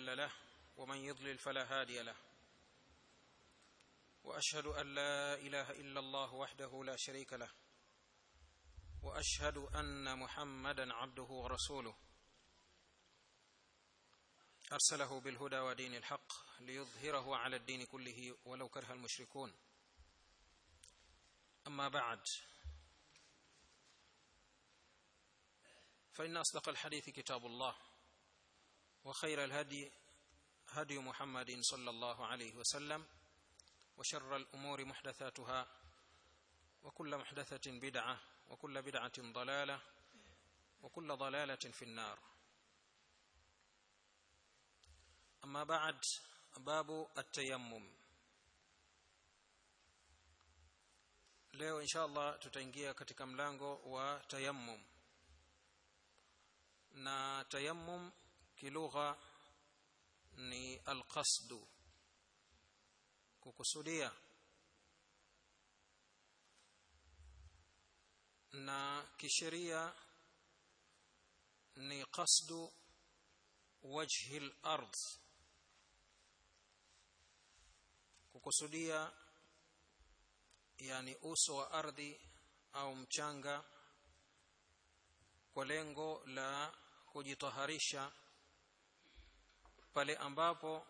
مضل له ومن يضلل فلا هادي له واشهد ان لا اله الا الله وحده لا شريك له واشهد ان محمدا عبده ورسوله ارسله بالهدى ودين الحق ليظهره على الدين كله ولو كره المشركون اما بعد فان اصدق الحديث كتاب الله وخير الهدي هدي محمد صلى الله عليه وسلم وشر الامور محدثاتها وكل محدثه بدعه وكل بدعه ضلاله وكل ضلاله في النار اما بعد باب التيمم leo insha allah tutaingia katika mlango wa tayammum na tayammum kilugha ni alqasdu kukusudia na kisheria ni qasdu wajhi al-ard kukusudia yani uso wa ardhi au mchanga kwa lengo la kujitaharisha pale ambapo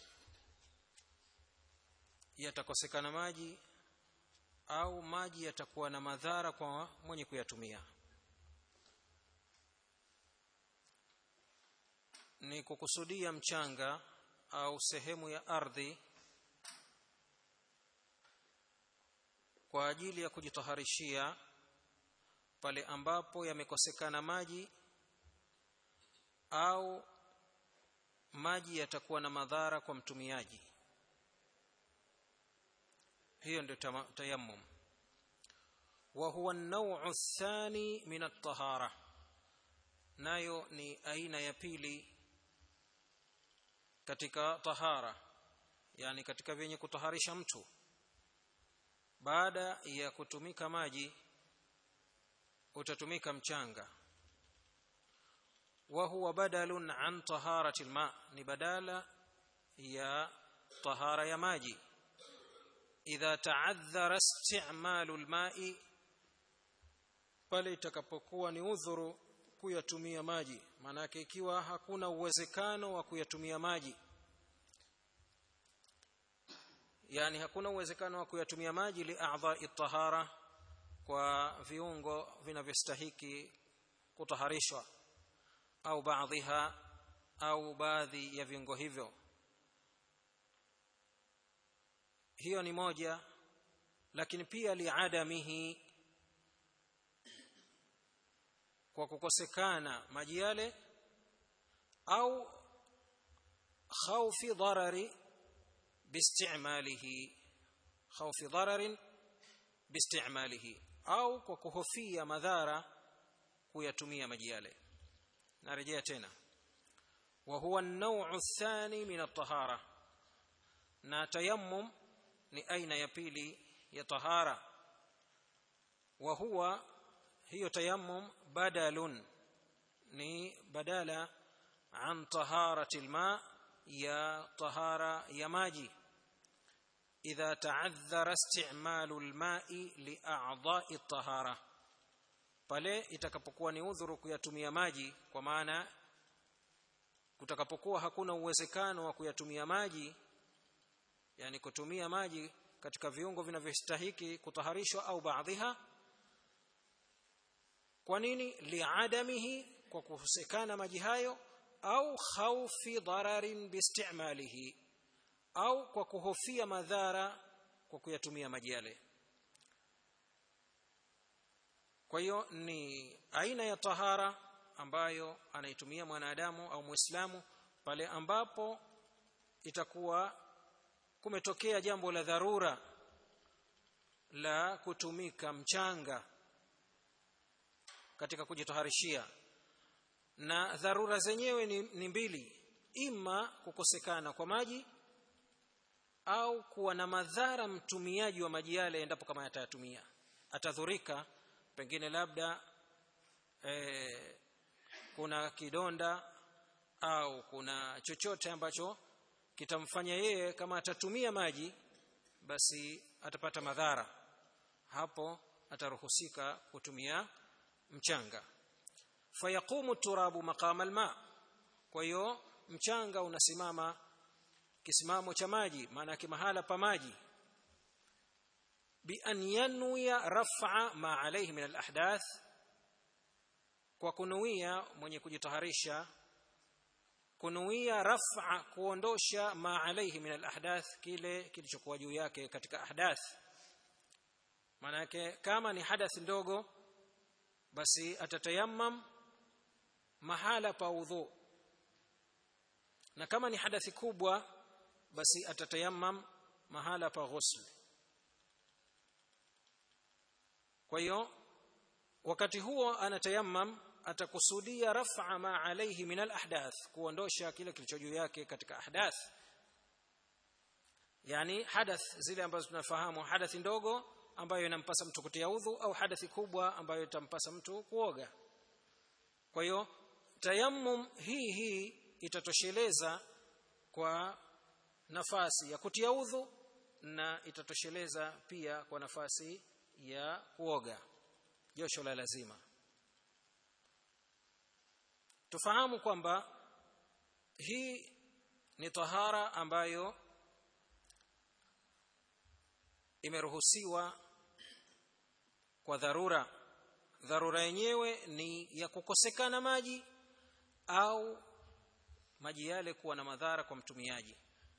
yatakosekana maji au maji yatakuwa na madhara kwa mwenye kuyatumia ni kukusudia mchanga au sehemu ya ardhi kwa ajili ya kujitaharishia pale ambapo yamekosekana maji au maji yatakuwa na madhara kwa mtumiaji hiyo ndio tayammum wa huwa an-naw'u ath-thani min at-tahara nayo ni aina ya pili katika tahara yani katika vyenye kutaharisha mtu baada ya kutumika maji utatumika mchanga wa huwa badalun an taharati alma ni badala ya tahara ya maji idha ta'adhara isti'malu alma'i pale itakapokuwa ni udhuru kuyatumia maji maana yake ikiwa hakuna uwezekano wa kuyatumia maji yani hakuna uwezekano wa kuyatumia maji li a'dha'i tahara kwa viungo vinavyostahiki kutaharishwa au baadhiha au baadhi ya viungo hivyo hiyo ni moja lakini pia liadamihi kwa kukosekana maji yale au khawfi dharari biistimalihi khawfi dhararin biistimalihi au kwa kuhofia madhara kuyatumia maji yale narejea tena wa huwa an-naw'u ath-thani min at-tahara na tayammum ni aina ya pili ya tahara wa huwa hiyo tayammum badalun ni badala an taharati alma ya tahara ya maji idha ta'adhara isti'malu alma'i li'a'dha'i at-tahara pale itakapokuwa ni udhuru kuyatumia maji kwa maana kutakapokuwa hakuna uwezekano wa kuyatumia maji yani kutumia maji katika viungo vinavyostahiki kutaharishwa au baadhiha kwa nini liadamihi kwa kukosekana maji hayo au khaufi dararin biistimalihi au kwa kuhofia madhara kwa kuyatumia maji yale kwa hiyo ni aina ya tahara ambayo anaitumia mwanadamu au muislamu pale ambapo itakuwa kumetokea jambo la dharura la kutumika mchanga katika kujitaharishia na dharura zenyewe ni, ni mbili ima kukosekana kwa maji au kuwa na madhara mtumiaji wa maji yale endapo kama atayatumia atadhurika pengine labda e, kuna kidonda au kuna chochote ambacho kitamfanya yeye kama atatumia maji basi atapata madhara hapo ataruhusika kutumia mchanga fayaqumu turabu maqama alma kwa hiyo mchanga unasimama kisimamo cha maji maana yake mahala pa maji bi an yanwiya raf'a ma alayhi min alahdath kwa kunuia mwenye kujitaharisha kunuia raf'a kuondosha ma alayhi min alahdath kile kilichokuwa juu yake katika ahdath maana yake kama ni hadath ndogo basi atatayammam mahala pa udhu na kama ni hadathi kubwa basi atatayammam mahala pa ghusl kwa hiyo wakati huo anatayammam atakusudia raf'a ma alayhi min alahdath kuondosha kile kilicho juu yake katika ahdath yani hadath zile ambazo tunafahamu hadathi ndogo ambayo inampasa mtu kutia udhu au hadathi kubwa ambayo itampasa mtu kuoga kwa hiyo tayammum hii hii itatosheleza kwa nafasi ya kutia udhu na itatosheleza pia kwa nafasi ya kuoga josho la lazima tufahamu kwamba hii ni tahara ambayo imeruhusiwa kwa dharura dharura yenyewe ni ya kukosekana maji au maji yale kuwa na madhara kwa mtumiaji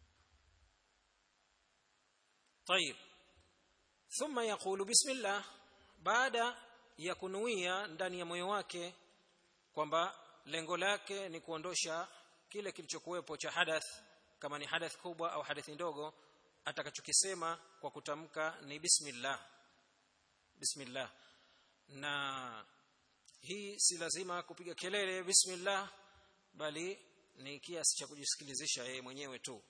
طيب ثم يقول بسم الله baada ya kunuia ndani ya moyo wake kwamba lengo lake ni kuondosha kile kilichokuwepo cha hadath kama ni hadath kubwa au hadathi ndogo atakachokisema kwa kutamka ni bismillah bismillah na hii si lazima kupiga kelele bismillah bali ni kiasi cha kujisikilizisha yeye mwenyewe tu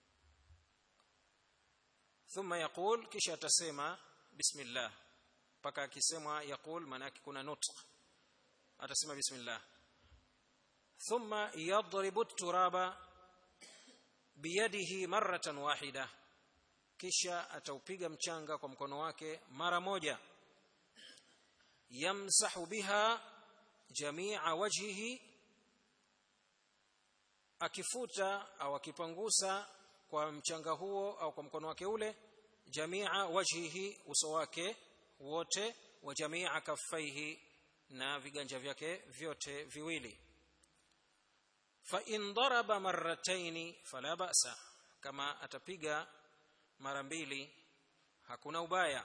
thumma yaqul kisha atasema bismillah mpaka akisemwa yaqul maana yake kuna nutq atasema bismillah thumma yadribu turaba biyadihi maratan wahida kisha ataupiga mchanga kwa mkono wake mara moja yamsahu biha jamia wajhihi akifuta au akipangusa kwa mchanga huo au kwa mkono wake ule jamia wajhihi uso wake wote wa jamia kaffaihi na viganja vyake vyote viwili fa in daraba marrataini fala ba'sa kama atapiga mara mbili hakuna ubaya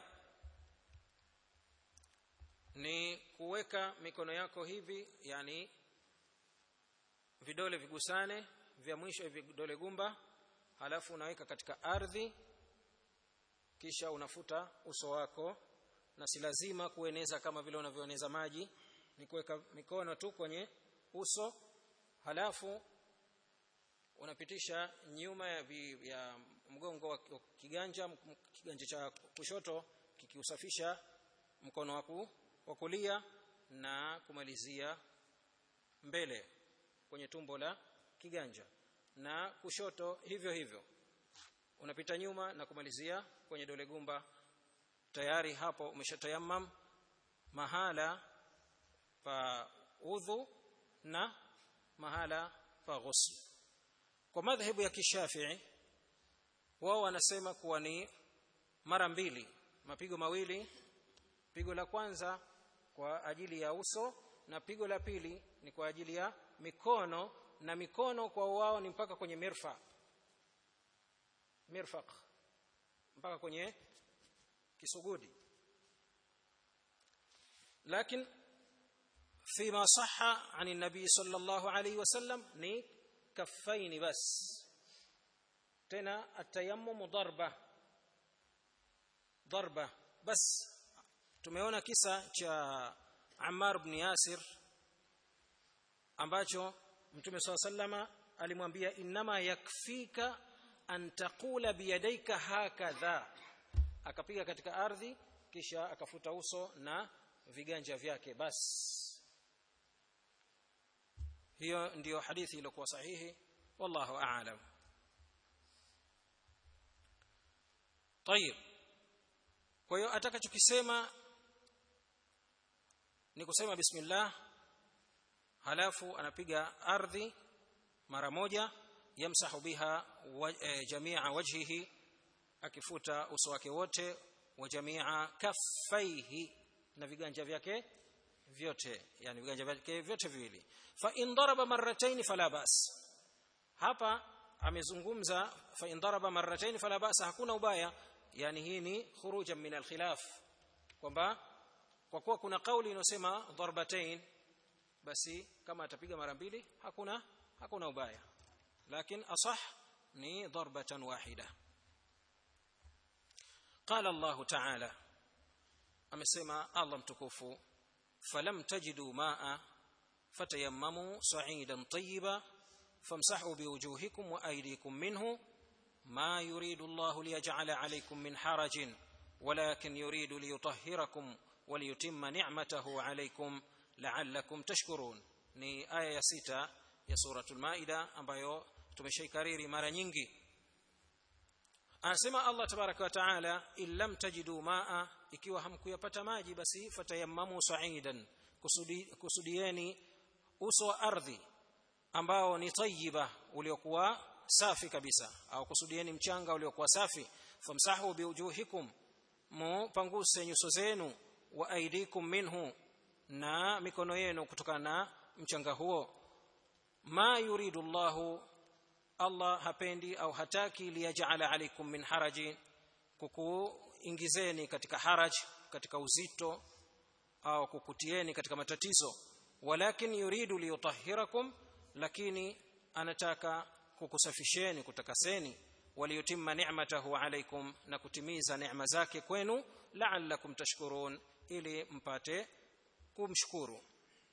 ni kuweka mikono yako hivi yani vidole vigusane vya mwisho vidole gumba halafu unaweka katika ardhi kisha unafuta uso wako na si lazima kueneza kama vile unavyoeneza maji ni kuweka mikono tu kwenye uso halafu unapitisha nyuma ya, vi, ya mgongo wa kiganja kiganja cha kushoto kikiusafisha mkono wako wa kulia na kumalizia mbele kwenye tumbo la kiganja na kushoto hivyo hivyo unapita nyuma na kumalizia kwenye dole gumba tayari hapo umeshatayammam mahala pa udhu na mahala pa ghusl kwa madhhabu ya kishafii wao wanasema kuwa ni mara mbili mapigo mawili pigo la kwanza kwa ajili ya uso na pigo la pili ni kwa ajili ya mikono na mikono kwa wao ni mpaka kwenye mirfa mirfaq mpaka kwenye kisugudi lakini فيما صح عن النبي صلى الله عليه وسلم ni كفين بس tena التيمم ضربه ضربه بس tumeona kisa cha Ammar ibn Yasir ambacho Mtume SAW sallama alimwambia inama yakfika an taqula biyadaika hakadha akapiga katika ardhi kisha akafuta uso na viganja vyake basi hiyo ndiyo hadithi iliyokuwa sahihi wallahu a'lam طيب kwa hiyo atakachokisema ni kusema bismillah halafu anapiga ardhi mara moja yamsahu biha wa, e, jamia wajhihi akifuta uso wake wote wa jamia kaffaihi na viganja vyake vyote yani viganja vyake vyote viwili fa in daraba marratayn fala bas hapa amezungumza fa in daraba marratayn fala bas hakuna ubaya yani hii ni khurujan min alkhilaf kwamba kwa kuwa kuna kauli inayosema darbatain basi kama atapiga mara mbili hakuna hakuna ubaya lakini asah ni darbatan wahida قال الله تعالى amesema Allah mtukufu falam tajidu maa fatayammamu sa'idan tayyiba famsahu biwujuhikum wa aydikum minhu ما يريد الله ليجعل عليكم من حرج ولكن يريد ليطهركم وليتم نعمته عليكم لعلكم تشكرون ni aya ya sita ya suratul maida ambayo tumeshaikariri mara nyingi anasema Allah tabaraka wa taala illam tajidu maa ikiwa hamkuyapata maji basi fatayammamu sa'idan kusudi, kusudieni uso wa ardhi ambao ni tayyiba uliokuwa safi kabisa au kusudieni mchanga uliokuwa safi famsahu biwujuhikum mupanguse nyuso zenu wa aidikum minhu na mikono yenu kutokana na mchanga huo ma yuridu Allahu Allah hapendi au hataki liyaj'ala alaikum min haraji kukuingizeni katika haraj katika uzito au kukutieni katika matatizo walakin yuridu liyutahhirakum lakini anataka kukusafisheni kutakaseni waliyutimma ni'matahu alaikum na kutimiza neema zake kwenu la'allakum tashkurun ili mpate kumshukuru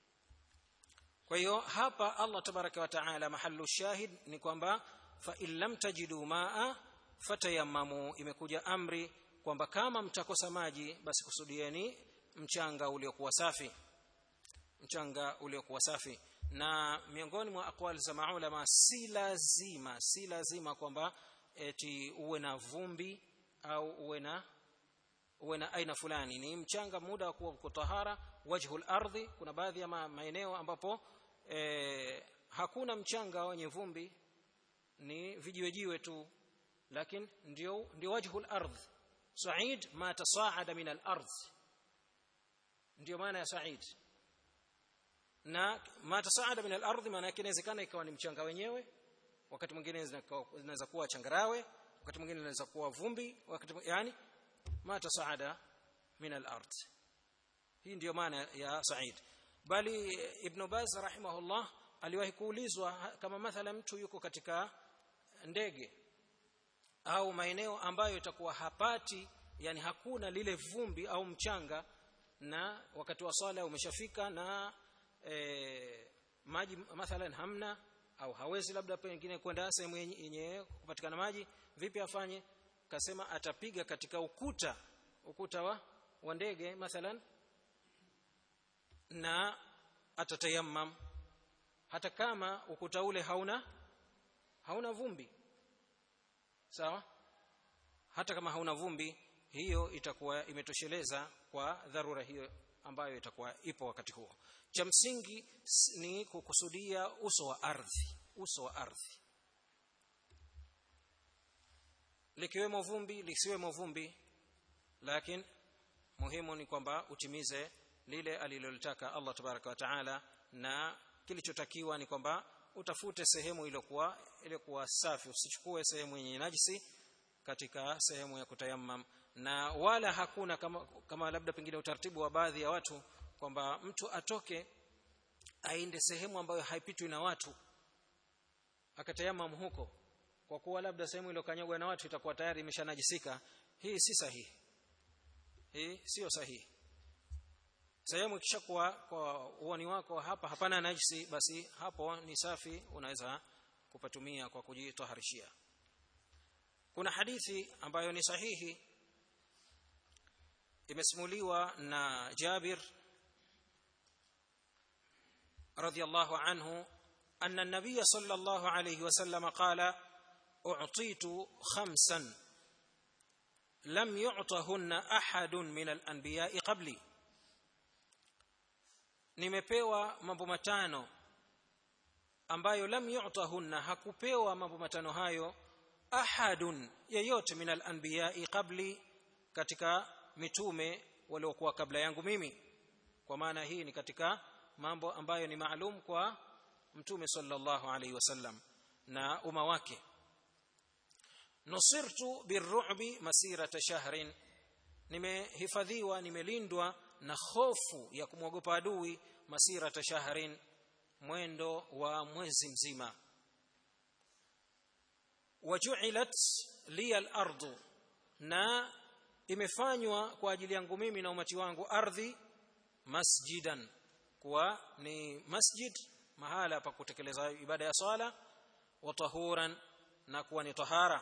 kwa hiyo hapa Allah tabaraka wa taala mahallu shahid ni kwamba fa in lam tajidu maa fatayammamu imekuja amri kwamba kama mtakosa maji basi kusudieni mchanga uliokuwa safi mchanga uliokuwa safi na miongoni mwa aqwali za maulama si lazima si lazima kwamba eti uwe na vumbi au uwe na uwe na aina fulani ni mchanga muda wa kuwa kutahara wajhul ardhi kuna baadhi ya maeneo ambapo e, hakuna mchanga wenye vumbi ni vijiwejiwe tu lakini ndio ndio wajhul ardh sa'id ma tasaada min al-ardh ndio maana ya sa'id na ma tasaada min al-ardh maana yake inawezekana ikawa ni mchanga wenyewe wakati mwingine inaweza kuwa changarawe wakati mwingine inaweza kuwa vumbi wakati yani ma tasaada min al-ardh hii ndiyo maana ya sa'id bali ibn baz rahimahullah aliwahi kuulizwa kama mathala mtu yuko katika ndege au maeneo ambayo itakuwa hapati yani hakuna lile vumbi au mchanga na wakati wa swala umeshafika na e, maji mathalan hamna au hawezi labda pengine kwenda sehemu yenye kupatikana maji vipi afanye kasema atapiga katika ukuta ukuta wa, wa ndege mathalan na atatayammam hata kama ukuta ule hauna hauna vumbi sawa hata kama hauna vumbi hiyo itakuwa imetosheleza kwa dharura hiyo ambayo itakuwa ipo wakati huo cha msingi ni kukusudia uso wa ardhi uso wa ardhi likiwemo vumbi lisiwemo vumbi lakini muhimu ni kwamba utimize lile alilolitaka Allah tabaraka wa taala na kilichotakiwa ni kwamba utafute sehemu iliyokuwa iliyokuwa safi usichukue sehemu yenye najisi katika sehemu ya kutayammam na wala hakuna kama, kama labda pengine utaratibu wa baadhi ya watu kwamba mtu atoke aende sehemu ambayo haipitwi na watu akatayamam huko kwa kuwa labda sehemu iliyokanyagwa na watu itakuwa tayari imeshanajisika hii si sahihi hii sio sahihi sehemu ikishakuwa kwa uoni wako hapa hapana najisi basi hapo ni safi unaweza kupatumia kwa kujitaharishia kuna hadithi ambayo ni sahihi imesimuliwa na Jabir radhiallahu anhu أن النبي صلى الله عليه وسلم قال أعطيت خمسا لم يعطهن أحد من الأنبياء قبلي nimepewa mambo matano ambayo lam yu'tahunna hakupewa mambo matano hayo ahadun yeyote min al-anbiya'i qabli katika mitume waliokuwa kabla yangu mimi kwa maana hii ni katika mambo ambayo ni maalum kwa mtume sallallahu alaihi wasallam na umma wake nusirtu birru'bi masirata shahrin nimehifadhiwa nimelindwa na hofu ya kumwogopa adui masirata shahrin mwendo wa mwezi mzima waju'ilat li al-ardu na imefanywa kwa ajili yangu mimi na umati wangu ardhi masjidan kuwa ni masjid mahala pa kutekeleza ibada ya swala wa tahuran na kuwa ni tahara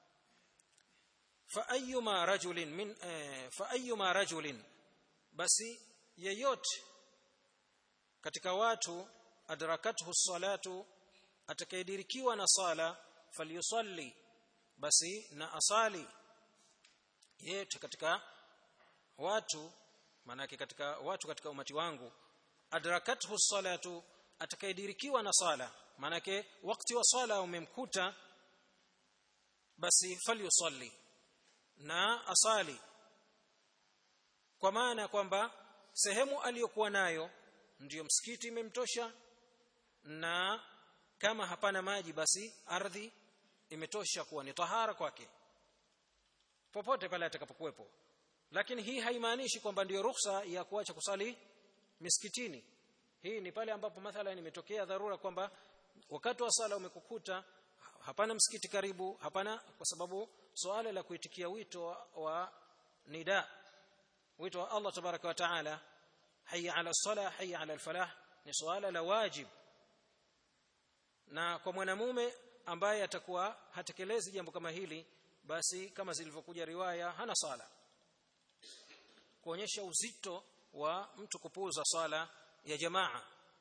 fa ayyuma rajulin min eh, fa ayyuma rajulin basi yeyote katika watu adrakathu salatu atakayedirikiwa na sala falyusalli basi na asali yeyote katika watu manake katika watu katika umati wangu adrakathu salatu atakayedirikiwa na sala manake wakati wa sala umemkuta basi falyusalli na asali kwa maana kwamba sehemu aliyokuwa nayo ndiyo msikiti imemtosha na kama hapana maji basi ardhi imetosha kuwa ni tahara kwake popote pale atakapokuwepo lakini hii haimaanishi kwamba ndiyo ruhusa ya kuacha kusali misikitini hii ni pale ambapo mathalan imetokea dharura kwamba wakati wa sala umekukuta hapana msikiti karibu hapana kwa sababu swala la kuitikia wito wa, wa nida wito wa Allah tabaraka wa taala hayya ala sala hayya ala alfalah ni swala la wajib na kwa mwanamume ambaye atakuwa hatekelezi jambo kama hili basi kama zilivyokuja riwaya hana sala kuonyesha uzito wa mtu kupuuza sala ya jamaa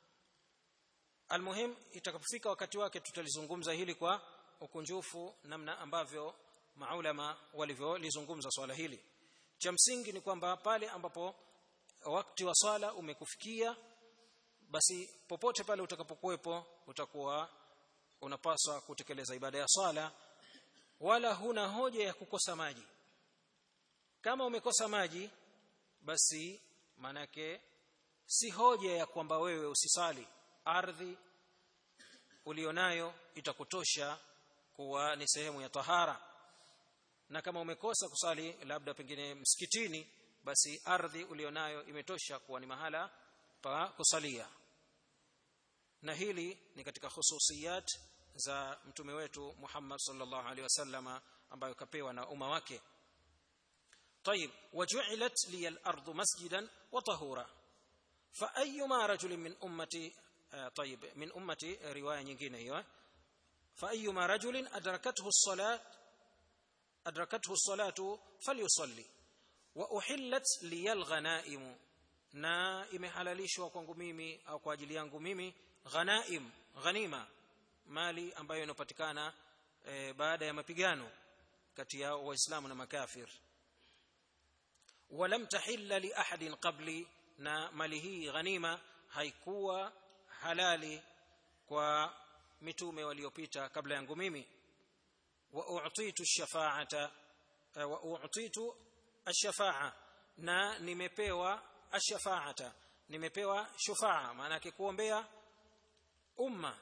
almuhim itakapofika wakati wake tutalizungumza hili kwa ukunjufu namna ambavyo maulama walivyolizungumza swala hili cha msingi ni kwamba pale ambapo wakati wa swala umekufikia basi popote pale utakapokuwepo utakuwa unapaswa kutekeleza ibada ya swala wala huna hoja ya kukosa maji kama umekosa maji basi manake si hoja ya kwamba wewe usisali ardhi ulionayo itakutosha kuwa ni sehemu ya tahara na kama umekosa kusali labda pengine msikitini basi ardhi ulionayo imetosha kuwa ni mahala pa kusalia na hili ni katika hususiyat za mtume wetu Muhammad sallallahu alaihi wasallama ambayo kapewa na umma wake طيب وجعلت لي الارض مسجدا وطهورا فايما رجل من امتي طيب من امتي روايه nyingine hiyo فايما رجل ادركته الصلاه ادركته الصلاه فليصلي واحلت لي الغنائم na imehalalishwa kwangu mimi au kwa ajili yangu mimi ghanaim ghanima mali ambayo inapatikana e, baada ya mapigano kati ya waislamu na makafir walam tahilla li ahadin qabli na mali hii ghanima haikuwa halali kwa mitume waliopita kabla yangu mimi wa u'titu ash-shafa'ata wa u'titu ash-shafa'a na nimepewa ash-shafa'ata nimepewa shufa'a maana yake kuombea umma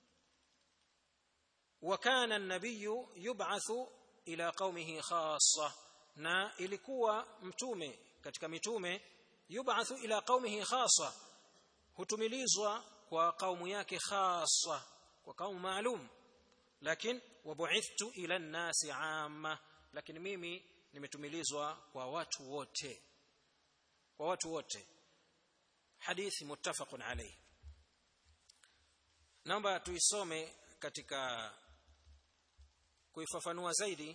wa kana an-nabiyyu yub'athu ila qaumihi khassa na ilikuwa mtume katika mitume yub'athu ila qaumihi khassa hutumilizwa kwa kaumu yake khassa kwa kaumu maalum lakini wabu'ithtu ila an-nasi 'amma lakini mimi nimetumilizwa kwa watu wote kwa watu wote hadithi muttafaqun alayh naomba tuisome katika kuifafanua zaidi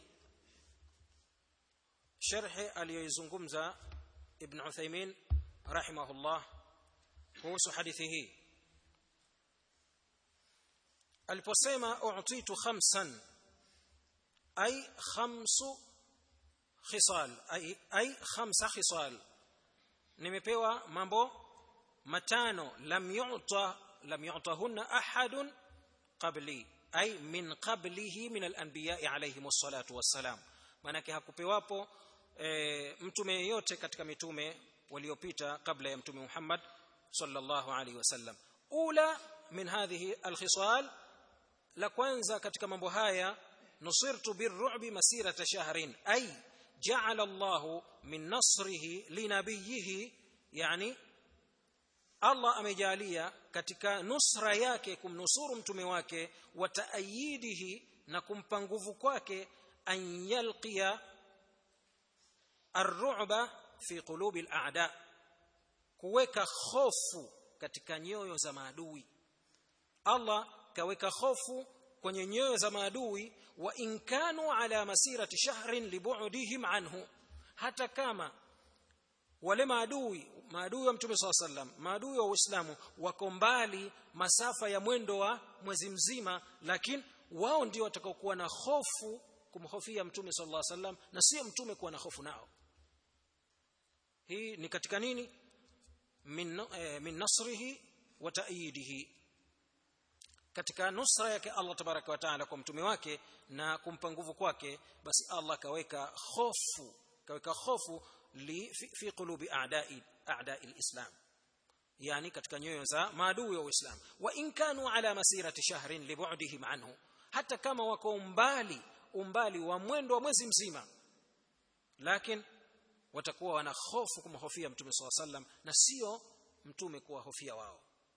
sharhi aliyoizungumza ibn Uthaymeen rahimahullah kuhusu hadithi hii aliposema u'titu khamsan ay khamsu khisal ay ay khamsa khisal nimepewa mambo matano lam yu'ta lam yu'tahunna ahadun qabli ay min qablihi min al-anbiya alayhim as-salatu was-salam manake hakupewapo e, mtume yeyote katika mitume waliopita kabla ya mtume Muhammad sallallahu alayhi wasallam ula min hadhihi al-khisal la kwanza katika mambo haya nusirtu birru'bi masirata shahrin ay ja'ala Allahu min nasrihi linabiyhi yani Allah amejalia katika nusra yake kumnusuru mtume wake wa taayidihi na kumpa nguvu kwake an yalqiya arru'ba fi qulubi al-a'da kuweka hofu katika nyoyo za maadui Allah kaweka hofu kwenye nyoyo za maadui wa inkanu ala masirati shahrin libu'dihim anhu hata kama wale maadui maadui wa mtume swalla sallam maadui wa uislamu wako mbali masafa ya mwendo wa mwezi mzima lakini wao ndio watakaokuwa na hofu kumhofia mtume sallallahu alaihi wasallam na sio mtume kuwa na hofu nao hii ni katika nini min, eh, min nasrihi wa ta'yidihi katika nusra yake Allah tabaraka wa taala kwa mtume wake na kumpa nguvu kwake basi Allah kaweka hofu kaweka hofu li fi, fi qulubi a'da'i a'da'i al-islam yani katika nyoyo za maadui wa Uislamu wa in kanu ala masirati shahrin li bu'dihim anhu hata kama wako umbali umbali wa mwendo wa mwezi mzima lakini watakuwa wana hofu kumhofia mtume swalla sallam na sio mtume kuwahofia wao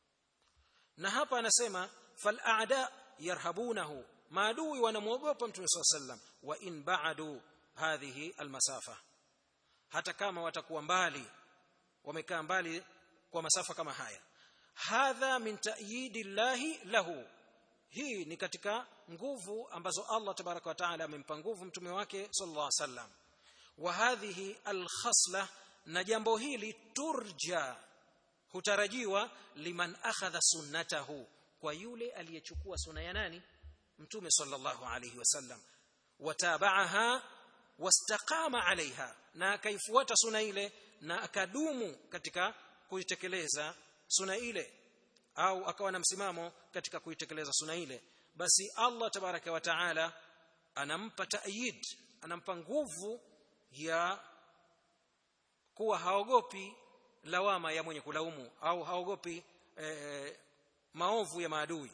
na hapa anasema fal a'da yarhabunahu maadui wanamwogopa mtume swalla sallam wa in ba'du hadhihi almasafa hata kama watakuwa mbali wamekaa mbali kwa masafa kama haya hadha min ta'yidi llahi lahu hii ni katika nguvu ambazo Allah tabaraka wa taala amempa nguvu mtume wake sallallahu alaihi wasallam wa hadhihi alkhasla na jambo hili turja hutarajiwa liman akhadha sunnatahu kwa yule aliyechukua sunna ya nani mtume sallallahu alaihi wasallam watabaaha wastaqama alaiha na akaifuata sunna ile na akadumu katika kuitekeleza sunna ile au akawa na msimamo katika kuitekeleza sunna ile basi Allah tabaraka wa taala anampa ta'yid anampa nguvu ya kuwa haogopi lawama ya mwenye kulaumu au haogopi e, maovu ya maadui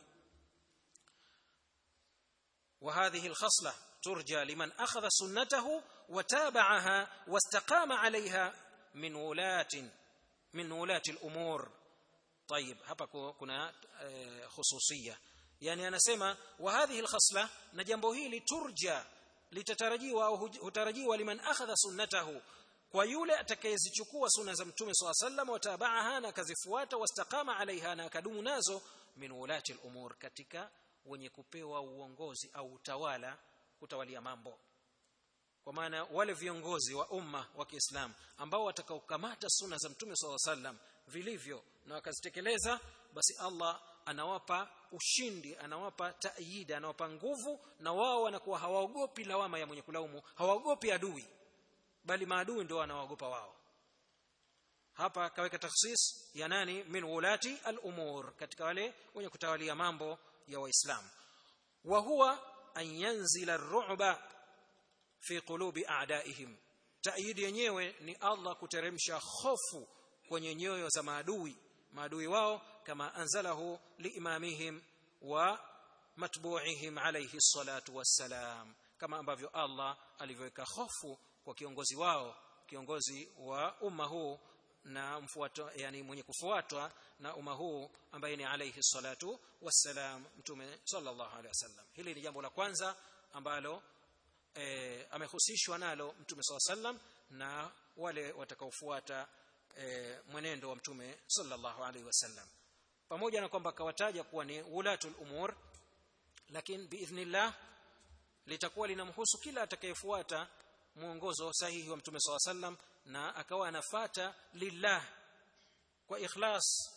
وهذه الخصلة ترجى لمن أخذ سنته وتابعها واستقام عليها من ولاة من ولاة الأمور طيب hapa kuna khususiyya yani anasema wa hadhihi alkhasla na jambo hili turja litatarajiwa au hutarajiwa liman akhadha sunnatahu kwa yule atakayezichukua sunna za mtume swalla sallam watabaaha na akazifuata wastaqama alaiha na akadumu nazo min ulati al-umur katika wenye kupewa uongozi au utawala kutawalia mambo kwa maana wale viongozi wa umma wa Kiislamu ambao watakaokamata sunna za mtume swalla sallam vilivyo na wakazitekeleza basi Allah anawapa ushindi anawapa taida anawapa nguvu na wao wanakuwa hawaogopi lawama ya mwenye kulaumu hawaogopi adui bali maadui ndio wanaogopa wao hapa kaweka takhsis ya nani min ulati al-umur katika wale wenye kutawalia mambo ya waislamu wa huwa an yanzila ar-ru'ba fi qulubi a'daihim taidi yenyewe ni Allah kuteremsha hofu kwenye nyoyo za maadui maadui wao kama anzalahu liimamihim wa matbu'ihim alayhi salatu wassalam kama ambavyo Allah alivyoweka hofu kwa kiongozi wao kiongozi wa umma huu na mfuato yani mwenye kufuatwa na umma huu ambaye ni alayhi salatu wassalam mtume sallallahu alayhi wasallam hili ni jambo la kwanza ambalo e, amehusishwa nalo mtume sallallahu alayhi wasallam na wale watakaofuata e, mwenendo wa mtume sallallahu alayhi wasallam pamoja na kwamba akawataja kuwa ni ulatul umur lakini biidhnillah litakuwa linamhusu kila atakayefuata mwongozo sahihi wa mtume SAW sallam na akawa anafata lillah kwa ikhlas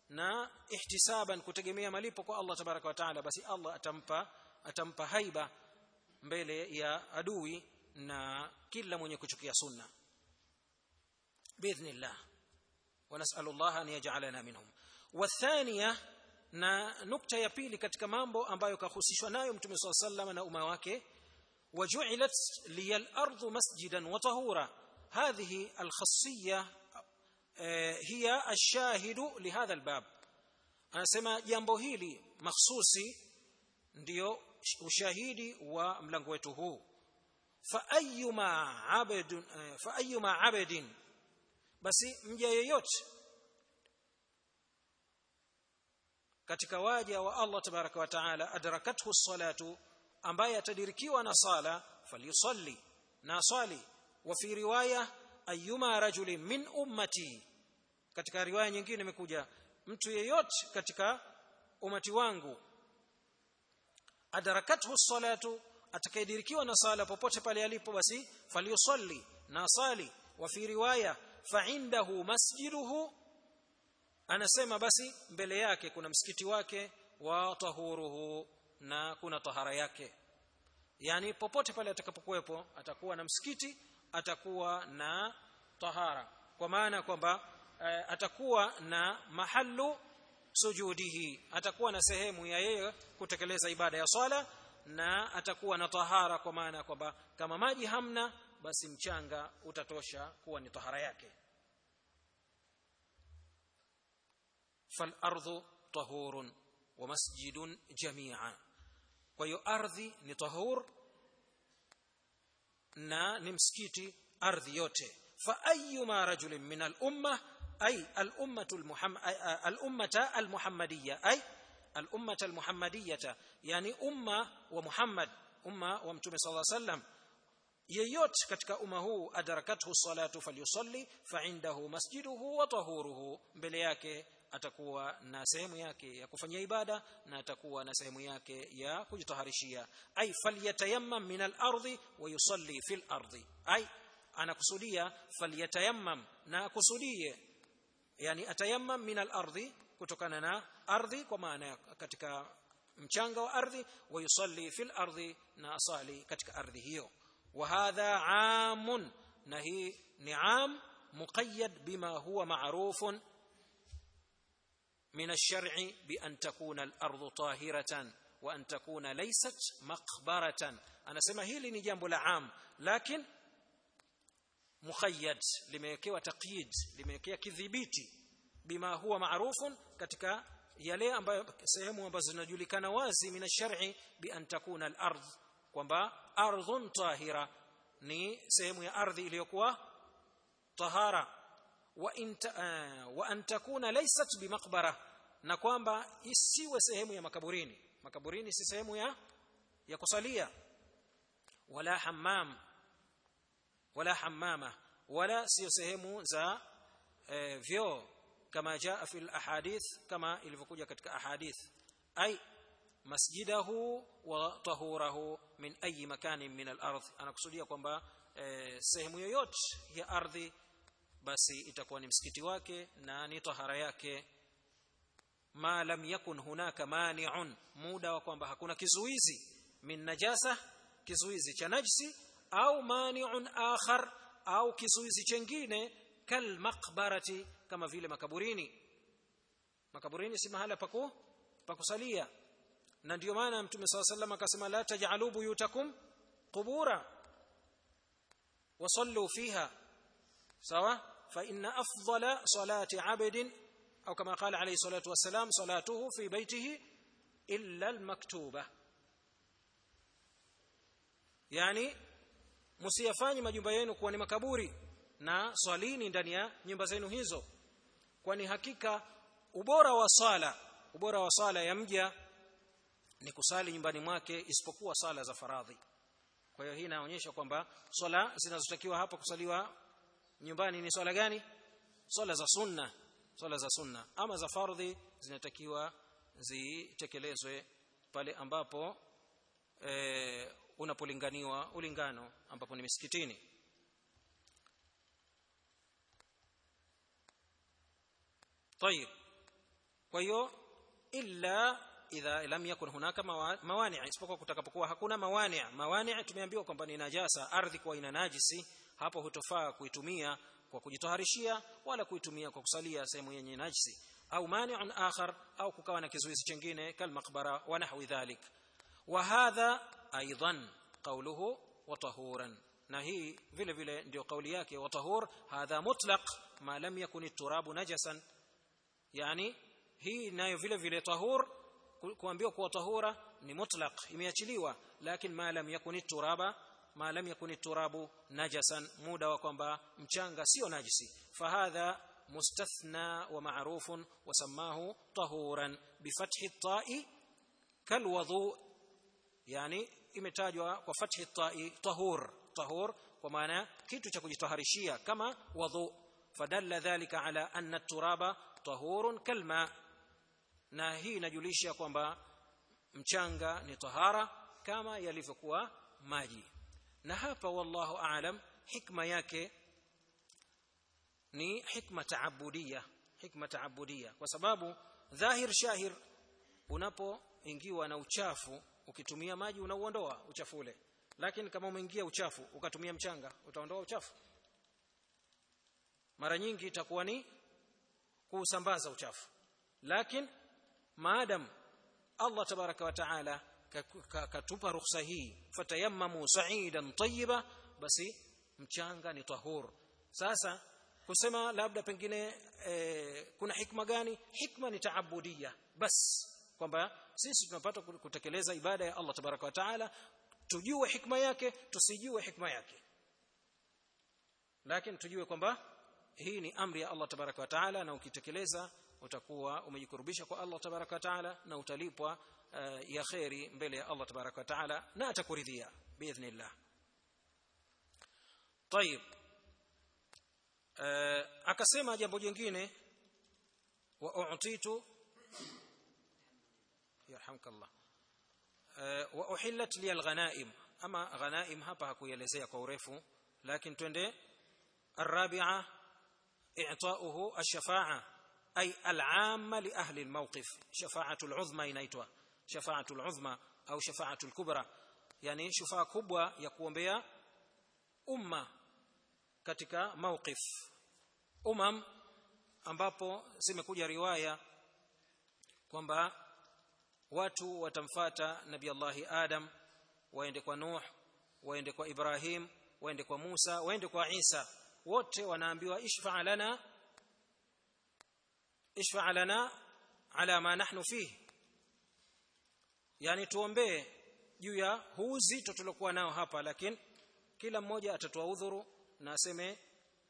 na ihtisaban kutegemea malipo kwa Allah tabaraka wa taala basi Allah atampa atampa haiba mbele ya adui na kila mwenye kuchukia sunna باذن ونسال الله ان يجعلنا منهم والثانيه na nukta ya pili katika mambo ambayo kahusishwa nayo mtume صلى الله عليه وسلم na umma wake وجعلت لي الارض مسجدا وطهورا هذه الخاصيه هي الشاهد لهذا الباب anasema jambo hili mahsusi ndio ushahidi wa mlango wetu huu fa ayyuma abdun fa ayyuma abdin basi mja yeyote katika waja wa Allah tabaraka wa taala adrakathu salatu ambaye atadirikiwa na sala falyusalli na swali wa fi riwaya ayyuma rajulin min ummati katika riwaya nyingine imekuja mtu yeyote katika umati wangu adrakathu salatu atakayedirikiwa na sala popote pale alipo basi falyusalli na sali wa fi riwaya fa indahu masjiduhu anasema basi mbele yake kuna msikiti wake wa tahuruhu na kuna tahara yake yani popote pale atakapokuwepo atakuwa na msikiti atakuwa na tahara kwa maana kwamba e, atakuwa na mahallu sujudihi atakuwa na sehemu ya yeye kutekeleza ibada ya swala na atakuwa na tahara kwa maana kwamba kama maji hamna basi mchanga utatosha kuwa ni tahara yake فالارض طهور ومسجد جميعا kwa hiyo ardhi ni tahur na ni msikiti ardhi yote fa ayyuma rajulin min al umma ay al ummatu al muhammad al ummata al muhammadiyya ay al ummata al muhammadiyya yani umma wa muhammad umma wa mtume sallallahu alayhi wasallam yeyote katika umma huu adarakathu salatu falyusalli fa indahu masjiduhu wa tahuruhu mbele yake atakuwa na sehemu yake ya kufanyia ibada na atakuwa na sehemu yake ya kujitaharishia ay falyatayammam min al-ardi wa yusalli fil ardi ay anakusudia falyatayammam na akusudie yani atayammam min al-ardi kutokana na ardhi kwa maana katika mchanga wa ardhi wa yusalli fil ardi na asali katika ardhi hiyo wa hadha amun na hii ni am muqayyad bima huwa ma'rufun من الشرع بأن تكون الأرض طاهرة وأن تكون ليست مقبرة أنا سمع هيلي ni jambo la am lakini mukhayyad limewekewa taqyid limewekewa kidhibiti bima huwa maarufun katika yale ambayo sehemu ambazo zinajulikana wazi min ash-shar'i bi an takuna al-ardh kwamba ardhun tahira ni sehemu ya ardhi iliyokuwa tahara wa inta, uh, wa an takuna laysat bimaqbara na kwamba isiwe sehemu ya makaburini makaburini si sehemu ya ya kusalia wala hammam wala hammama wala sio sehemu za eh, vyoo kama jaa fi ahadith kama ilivyokuja katika ahadith ay masjidahu wa tahurahu min ayi makanin min al-ardh anakusudia kwamba eh, sehemu yoyote ya ardhi basi itakuwa ni msikiti wake na ni tahara yake ma lam yakun hunaka mani'un muda wa kwamba hakuna kizuizi min najasa kizuizi cha najsi au mani'un akhar au kizuizi chengine kal maqbarati kama vile makaburini makaburini si mahala paku pakusalia na ndio maana mtume swalla sallam akasema la taj'alu buyutakum qubura wasallu fiha sawa fa inna afdala salati 'abdin au kama qala alayhi salatu wassalam salatuhu fi baytihi illa al-maktuba yani msiyafanye majumba yenu kuwa ni makaburi na swalini ndani ya nyumba zenu hizo kwani hakika ubora wa sala ubora wa sala ya mja ni kusali nyumbani mwake isipokuwa sala za faradhi kwa hiyo hii inaonyesha kwamba swala zinazotakiwa hapa kusaliwa nyumbani ni swala gani swala za sunna swala za sunna ama za fardhi zinatakiwa zitekelezwe pale ambapo e, unapolinganiwa ulingano ambapo ni misikitini طيب kwa hiyo illa idha lam yakun hunaka mawani isipokuwa kutakapokuwa hakuna mawani mawani tumeambiwa kwamba ni najasa ardhi kwa ina najisi hapo hutofaa kuitumia kwa kujitoharishia wala kuitumia kwa kusalia sehemu yenye najisi au mani'un akhar au kukawa na kizuizi kingine kalmaqbara wa nahwi dhalik wa hadha aidan qawluhu wa tahuran na hii vile vile ndio kauli yake wa tahur hadha mutlaq ma lam yakun at-turabu najasan yani hii nayo vile vile tahur kuambiwa kuwa tahura ni mutlaq imeachiliwa lakini ma lam yakun turaba ma lam yakun turabu najasan muda wa kwamba mchanga sio najisi fahadha mustathna wa ma'rufun wa samahu tahuran bifathi at-ta'i kalwudu yani imetajwa kwa fathi at-ta'i tahur tahur kwa maana kitu cha kujitaharishia kama wudhu fadalla dhalika ala anna at-turaba tahurun kalma na hii inajulisha kwamba mchanga ni tahara kama yalivyokuwa maji na hapa wallahu aalam hikma yake ni hikma taabudia hikma taabudia kwa sababu dhahir shahir unapoingiwa na uchafu ukitumia maji unauondoa uchafu ule lakini kama umeingia uchafu ukatumia mchanga utaondoa uchafu mara nyingi itakuwa ni kuusambaza uchafu lakini maadam Allah tabaraka wa taala katupa ruhusa hii fatayammamu sa'idan tayyiba basi mchanga ni tahur sasa kusema labda pengine e, kuna hikma gani hikma ni taabudia bas kwamba sisi tunapata kutekeleza ibada ya Allah tabaraka wa taala tujue hikma yake tusijue hikma yake lakini tujue kwamba hii ni amri ya Allah tabaraka wa taala na ukitekeleza utakuwa umejikurubisha kwa Allah tabaraka wa taala na utalipwa uh, ya khairi mbele ya Allah tabaraka wa taala na atakuridhia biidhnillah طيب uh, akasema jambo jingine wa u'titu yarhamkallah uh, wa uhillat li alghanaim ama ghanaim hapa hakuelezea kwa urefu lakini twende الرابعه اعطاؤه الشفاعه أي العامة لأهل الموقف شفاعة العظمى inaitwa شفاعة العظمى أو شفاعة الكبرى يعني شفاعة kubwa ya kuombea umma katika mawqif umam ambapo zimekuja riwaya kwamba watu watamfata nabii Allahi Adam waende kwa Nuh waende kwa Ibrahim waende kwa Musa waende kwa Isa wote wanaambiwa ishfa lana ishfa lana ala ma nahnu fihi yani tuombee juu ya huu uzito tulokuwa nao hapa lakini kila mmoja atatoa udhuru na aseme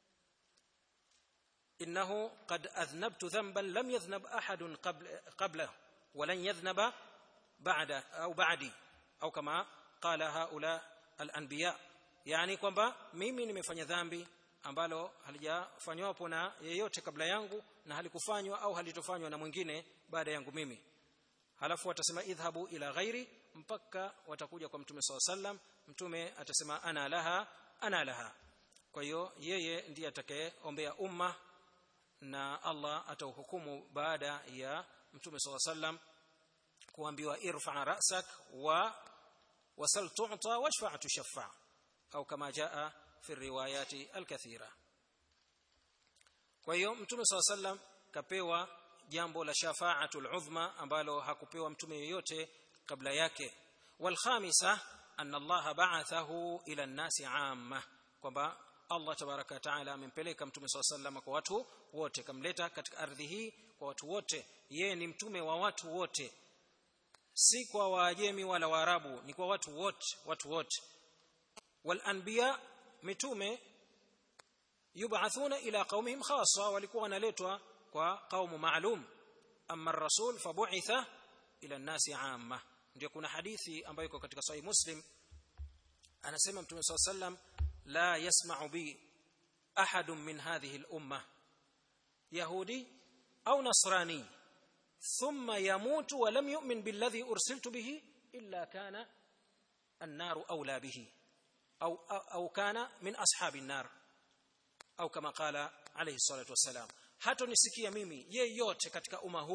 innahu qad adhnabtu dhanban lam yadhnab ahadun qablahu ولن يذنب بعد au ba'di au kama qala haula al-anbiya yani kwamba mimi nimefanya dhambi ambalo halijafanywapo na yeyote kabla yangu na halikufanywa au halitofanywa na mwingine baada yangu mimi halafu watasema idhhabu ila ghairi mpaka watakuja kwa mtume SAW sallam mtume atasema ana laha ana laha kwa hiyo yeye ndiye atakayeombea umma na Allah atauhukumu baada ya mtume SAW sallam kuambiwa irfa ra'sak wa wasal tu'ta washfa' tushaffa au kama jaa fi riwayati alkathira kwa hiyo mtume SAW sallam kapewa jambo la shafa'atul uzma ambalo hakupewa mtume yeyote kabla yake walkhamisa anna Allah ba'athahu ila an-nasi 'amma kwamba Allah tabaraka wa taala amempeleka mtume SAW sallam kwa watu wote kamleta katika ardhi hii kwa watu wote yeye ni mtume wa watu wote si kwa waajemi wala waarabu ni kwa watu wote watu wote wal anbiya mitume yub'athuna ila qaumihim khassa walikuwa wanaletwa kwa kaumu maalum amma ar-rasul fabu'itha ila an-nasi 'amma ndio kuna hadithi ambayo iko katika sahih muslim anasema mtume SAW sallam la yasma'u bi ahadun min hadhihi al-umma yahudi au nasrani thumma yamutu wa lam yu'min billadhi ursiltu bihi illa kana an-naru awla bihi au au kana min ashabi an-nar au kama qala alayhi salatu wassalam hatonisikia mimi yeyote katika umma huu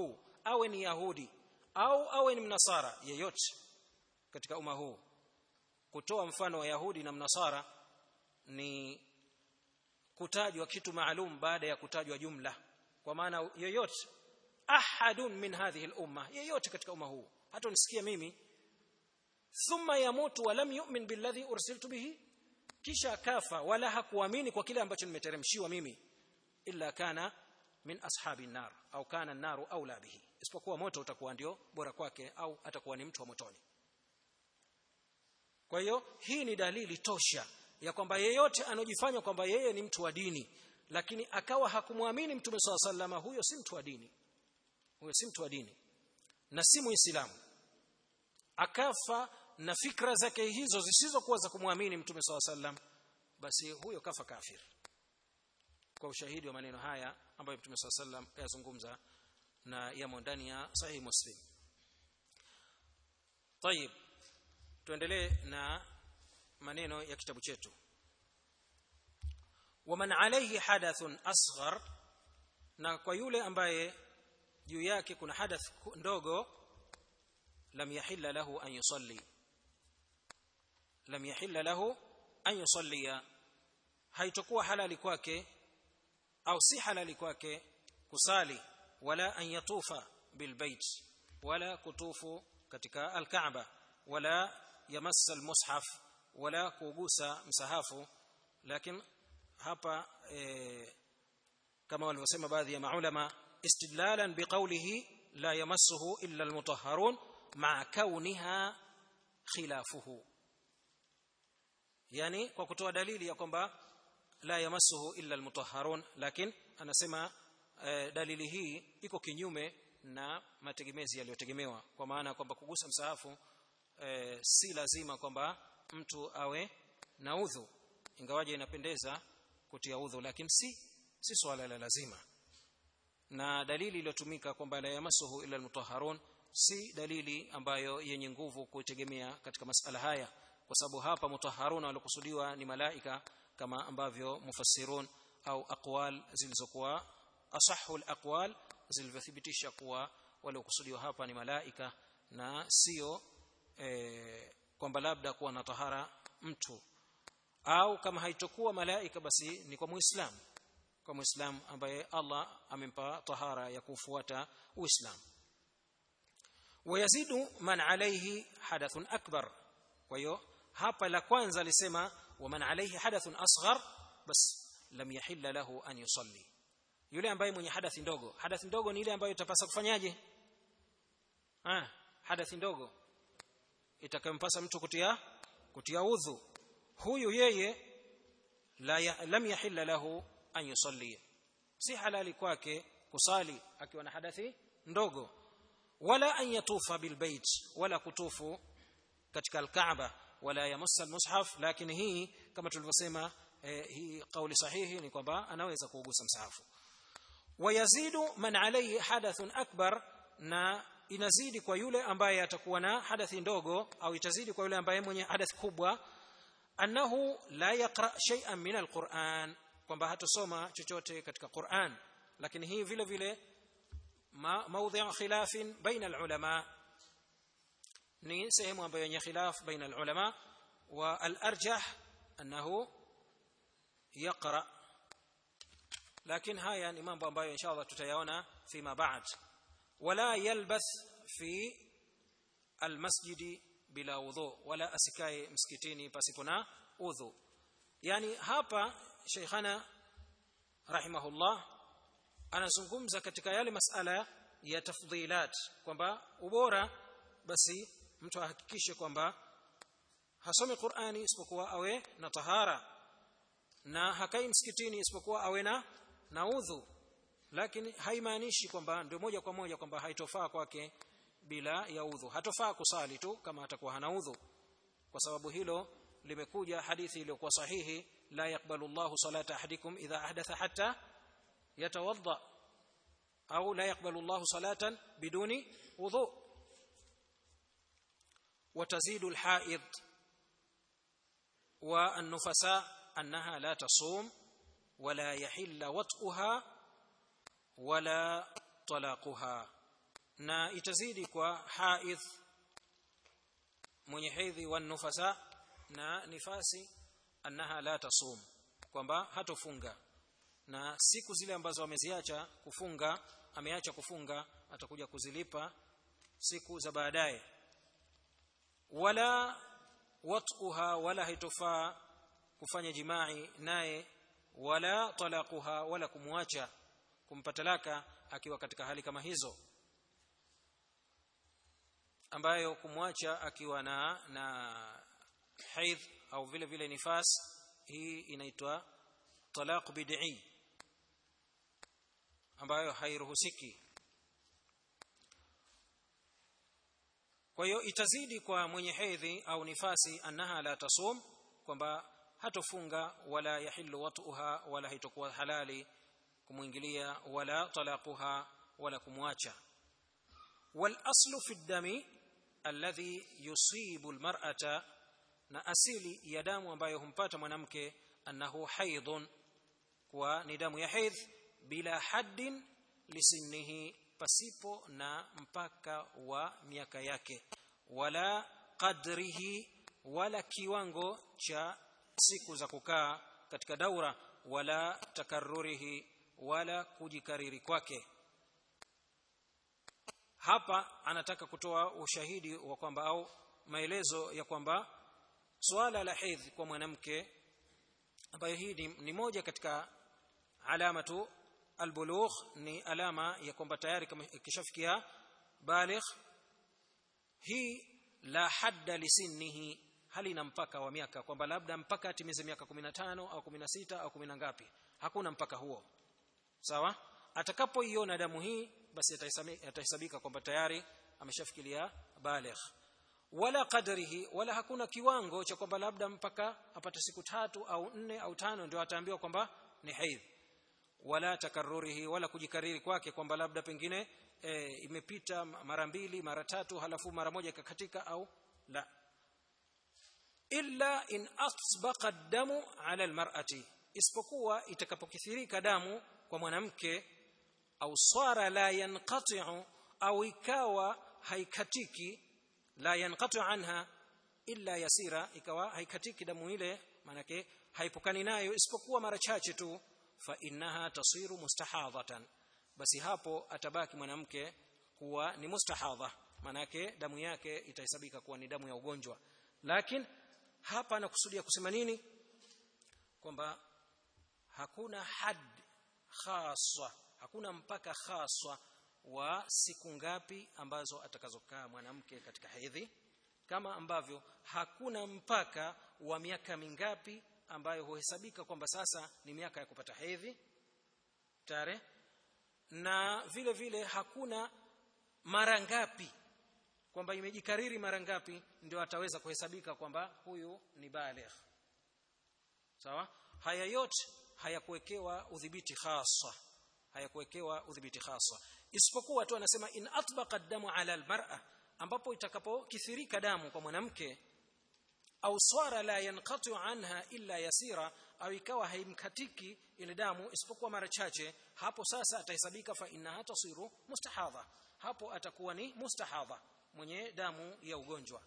awe ni yahudi au awe ni mnasara yeyote katika umma huu kutoa mfano wa yahudi na mnasara ni kutajwa kitu maalum baada ya kutajwa jumla kwa maana yoyote ahadun min hadhihi al-umma yeyote katika umma huu hata unisikia mimi thumma yamutu wa lam yu'min billadhi ursiltu bihi kisha kafa wala hakuamini kwa kile ambacho nimeteremshiwa mimi illa kana min ashabi nar au kana an-naru aula bihi isipokuwa moto utakuwa ndio bora kwake au atakuwa ni mtu wa motoni kwa hiyo hii ni dalili tosha ya kwamba yeyote anojifanya kwamba yeye ni mtu wa dini lakini akawa hakumwamini mtume swalla sallama huyo si mtu wa dini huyo si mtu wa dini na si muislamu akafa na fikra zake hizo zisizokuwa za kumwamini mtume swalla sallam basi huyo kafa kafir kwa ushahidi wa maneno haya ambayo mtume swalla sallam kayazungumza na yamo ndani ya sahihi muslim طيب tuendelee na maneno ya kitabu chetu waman alayhi hadathun asghar na kwa yule ambaye juu yake kuna hadath ndogo lam yahilla lahu an yusalli lam yahilla lahu an yusallia haitakuwa halali kwake au si halali kwake kusali wala an yatufa bilbait wala kutufu katika alkaaba wala yamassa almushaf wala kugusa msahafu lakini hapa e, kama walivyosema baadhi ya maulama istidlalan biqawlihi la yamassuhu illa almutahharun ma'a kauniha khilafuhu yani kwa kutoa dalili ya kwamba la yamassuhu illa almutahharun lakini anasema e, dalili hii iko kinyume na mategemezi yaliyotegemewa kwa maana kwamba kugusa msahafu e, si lazima kwamba mtu awe na udhu ingawaje inapendeza kutia udhu lakini si si swala la lazima na dalili iliyotumika kwamba la yamasuhu illa almutahharun si dalili ambayo yenye nguvu kuitegemea katika masala haya kwa sababu hapa mutahharun walikusudiwa ni malaika kama ambavyo mufassirun au aqwal zilizokuwa asahhu alaqwal zilivyothibitisha kuwa waliokusudiwa hapa ni malaika na sio e, kwamba labda kuwa na tahara mtu au kama haitokuwa malaika basi ni kwa muislamu kwa muislamu ambaye Allah amempa tahara ya kufuata uislamu wayazidu man alayhi hadathun akbar kwa hiyo hapa la kwanza alisema waman alayhi hadathun asghar bas lam yahilla lahu an yusalli yule ambaye mwenye hadathi ndogo hadathi ndogo ni ile ambayo itapasa kufanyaje ah hadathi ndogo itakayompasa mtu kutia kutia udhu huyu yeye la ya, lam yahilla lahu an yusalli si halali kwake kusali akiwa na hadathi ndogo wala an yatufa bilbait wala kutufu katika alkaaba wala yamassa almushaf lakini hii kama tulivyosema eh, hii kauli sahihi ni kwamba anaweza kuugusa msahafu wayazidu man alayhi hadathun akbar na inazidi kwa yule ambaye atakuwa na hadathi ndogo au itazidi kwa yule ambaye mwenye hadathi kubwa annahu la yaqra shay'an min alquran kwamba hatosoma chochote katika Qur'an lakini hii vile vile maudhi' khilafin baina alulama ni sehemu ambayo yenye khilaf baina alulama wa alarjah annahu yaqra lakini haya ni mambo ambayo inshallah tutayaona fima ba'd wala yalbath fi almasjidi bila udhu wala asikae msikitini pasipo na udhu yani hapa sheikhana rahimahullah anazungumza katika yale masala ya tafdhilat kwamba ubora basi mtu ahakikishe kwamba hasome Qur'ani isipokuwa awe na tahara na hakai msikitini isipokuwa awe na na udhu lakini haimaanishi kwamba ndio moja kwa moja kwamba haitofaa kwake bila ya udhu hatofaa kusali tu kama atakuwa hana udhu kwa sababu hilo limekuja hadithi iliyokuwa sahihi la yakbalu Allahu salata ahadikum idha ahdatha hatta yatawadda au la yakbalu Allahu salatan biduni wudhu وتزيد الحائض والنفساء أنها لا تصوم ولا يحل وطئها ولا طلاقها na itazidi kwa haidh mwenye hedhi wa nufasa na nifasi annaha la tasum kwamba hatofunga na siku zile ambazo ameziacha kufunga ameacha kufunga atakuja kuzilipa siku za baadaye wala wat'uha wala haitofaa kufanya jimai naye wala talaquha wala kumwacha kumpa talaka akiwa katika hali kama hizo ambayo kumwacha akiwa na na haidh au vile vile nifas hii inaitwa talaq bid'i ambayo hairuhusiki kwa hiyo itazidi kwa mwenye hedhi au nifasi annaha la tasum kwamba hatofunga wala yahillu wat'uha wala haitokuwa halali kumwingilia wala talaquha wala kumwacha wal aslu fi dami alladhi yusibu almar'ata na asili ya damu ambayo humpata mwanamke annahu haidhun kwa ni damu ya haidh bila haddin lisinnihi pasipo na mpaka wa miaka yake wala qadrihi wala kiwango cha siku za kukaa katika daura wala takarrurihi wala kujikariri kwake hapa anataka kutoa ushahidi wa kwamba au maelezo ya kwamba swala la hedhi kwa mwanamke ambayo hii ni, ni moja katika alamatu albulugh ni alama ya kwamba tayari kama ikishafikia baligh hii la hadda lisinnihi hali na mpaka wa miaka kwamba labda mpaka atimize miaka 15 au 16 au 10 ngapi hakuna mpaka huo sawa atakapoiona damu hii basi atahesabika kwamba tayari ameshafikiria baligh wala qadrihi wala hakuna kiwango cha kwamba labda mpaka apate siku tatu au nne au tano ndio ataambiwa kwamba ni haidh wala takarrurihi wala kujikariri kwake kwamba labda pengine e, imepita mara mbili mara tatu halafu mara moja ikakatika au la illa in asbaqa damu ala almar'ati isipokuwa itakapokithirika damu kwa mwanamke au swara la yanqati'u au ikawa haikatiki la yanqati'u anha illa yasira ikawa haikatiki damu ile manake haipukani nayo isipokuwa mara chache tu fa innaha tasiru mustahadhatan basi hapo atabaki mwanamke kuwa ni mustahadha manake damu yake itahesabika kuwa ni damu ya ugonjwa lakini hapa anakusudia kusema nini kwamba hakuna had khaswa hakuna mpaka khaswa wa siku ngapi ambazo atakazokaa mwanamke katika hedhi kama ambavyo hakuna mpaka wa miaka mingapi ambayo huhesabika kwamba sasa ni miaka ya kupata hedhi tare na vile vile hakuna mara ngapi kwamba imejikariri mara ngapi ndio ataweza kuhesabika kwamba huyu ni baligh sawa haya yote hayakuwekewa udhibiti khasa hayakuwekewa udhibiti khasa isipokuwa tu anasema in atbaqa damu ala almar'a ambapo itakapokithirika damu kwa mwanamke au swara la yanqatu anha illa yasira au ikawa haimkatiki ile damu isipokuwa mara chache hapo sasa atahesabika fa innaha tasiru mustahadha hapo atakuwa ni mustahadha mwenye damu ya ugonjwa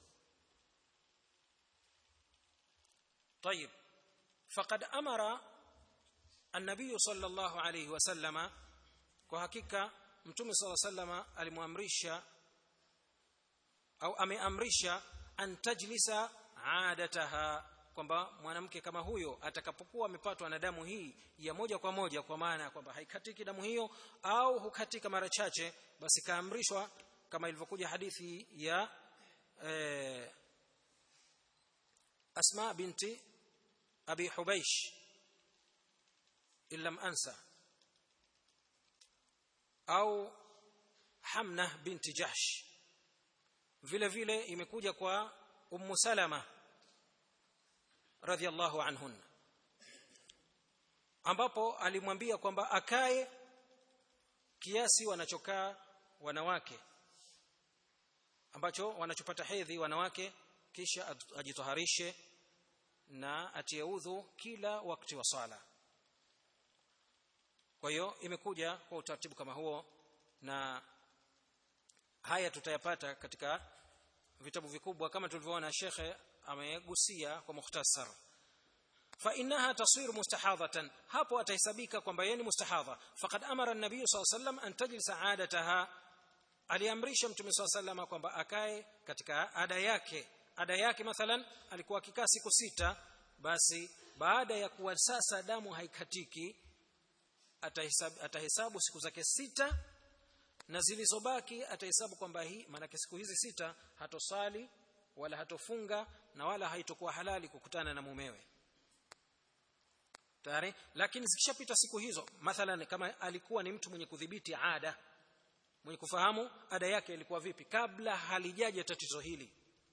طيب فقد امر النبي صلى الله عليه وسلم kwa hakika mtume صلى الله عليه وسلم alimwamrisha au ameamrisha an tajlisa adataha kwamba mwanamke kama huyo atakapokuwa amepatwa na damu hii ya moja kwa moja kwa maana kwamba haikatiki damu hiyo au hukatika mara chache basi kaamrishwa kama ilivyokuja hadithi ya eh, Asma binti Abi Hubaish illam ansa au Hamna binti Jahsh vile vile imekuja kwa Ummu Salama radhiallahu anhunna ambapo alimwambia kwamba akae kiasi wanachokaa wanawake ambacho wanachopata hedhi wanawake kisha ajitoharishe na atie udhu kila wakati wa sala kwa hiyo imekuja kwa utaratibu kama huo na haya tutayapata katika vitabu vikubwa kama tulivyoona shekhe amegusia kwa mukhtasar fa innaha tasir mustahadhatan hapo atahesabika kwamba yeye ni mustahadha faqad amara an-nabiy sallallahu alayhi wasallam an tajlisa adataha aliamrisha mtume sallallahu alayhi wasallam kwamba akae katika ada yake ada yake mathalan alikuwa akikaa siku sita basi baada ya kuwa sasa damu haikatiki atahesabu, atahesabu siku zake sita na zilizobaki atahesabu kwamba hii maanake siku hizi sita hatosali wala hatofunga na wala haitokuwa halali kukutana na mumewe tayari lakini zikishapita siku hizo mathalan kama alikuwa ni mtu mwenye kudhibiti ada mwenye kufahamu ada yake ilikuwa vipi kabla halijaja tatizo hili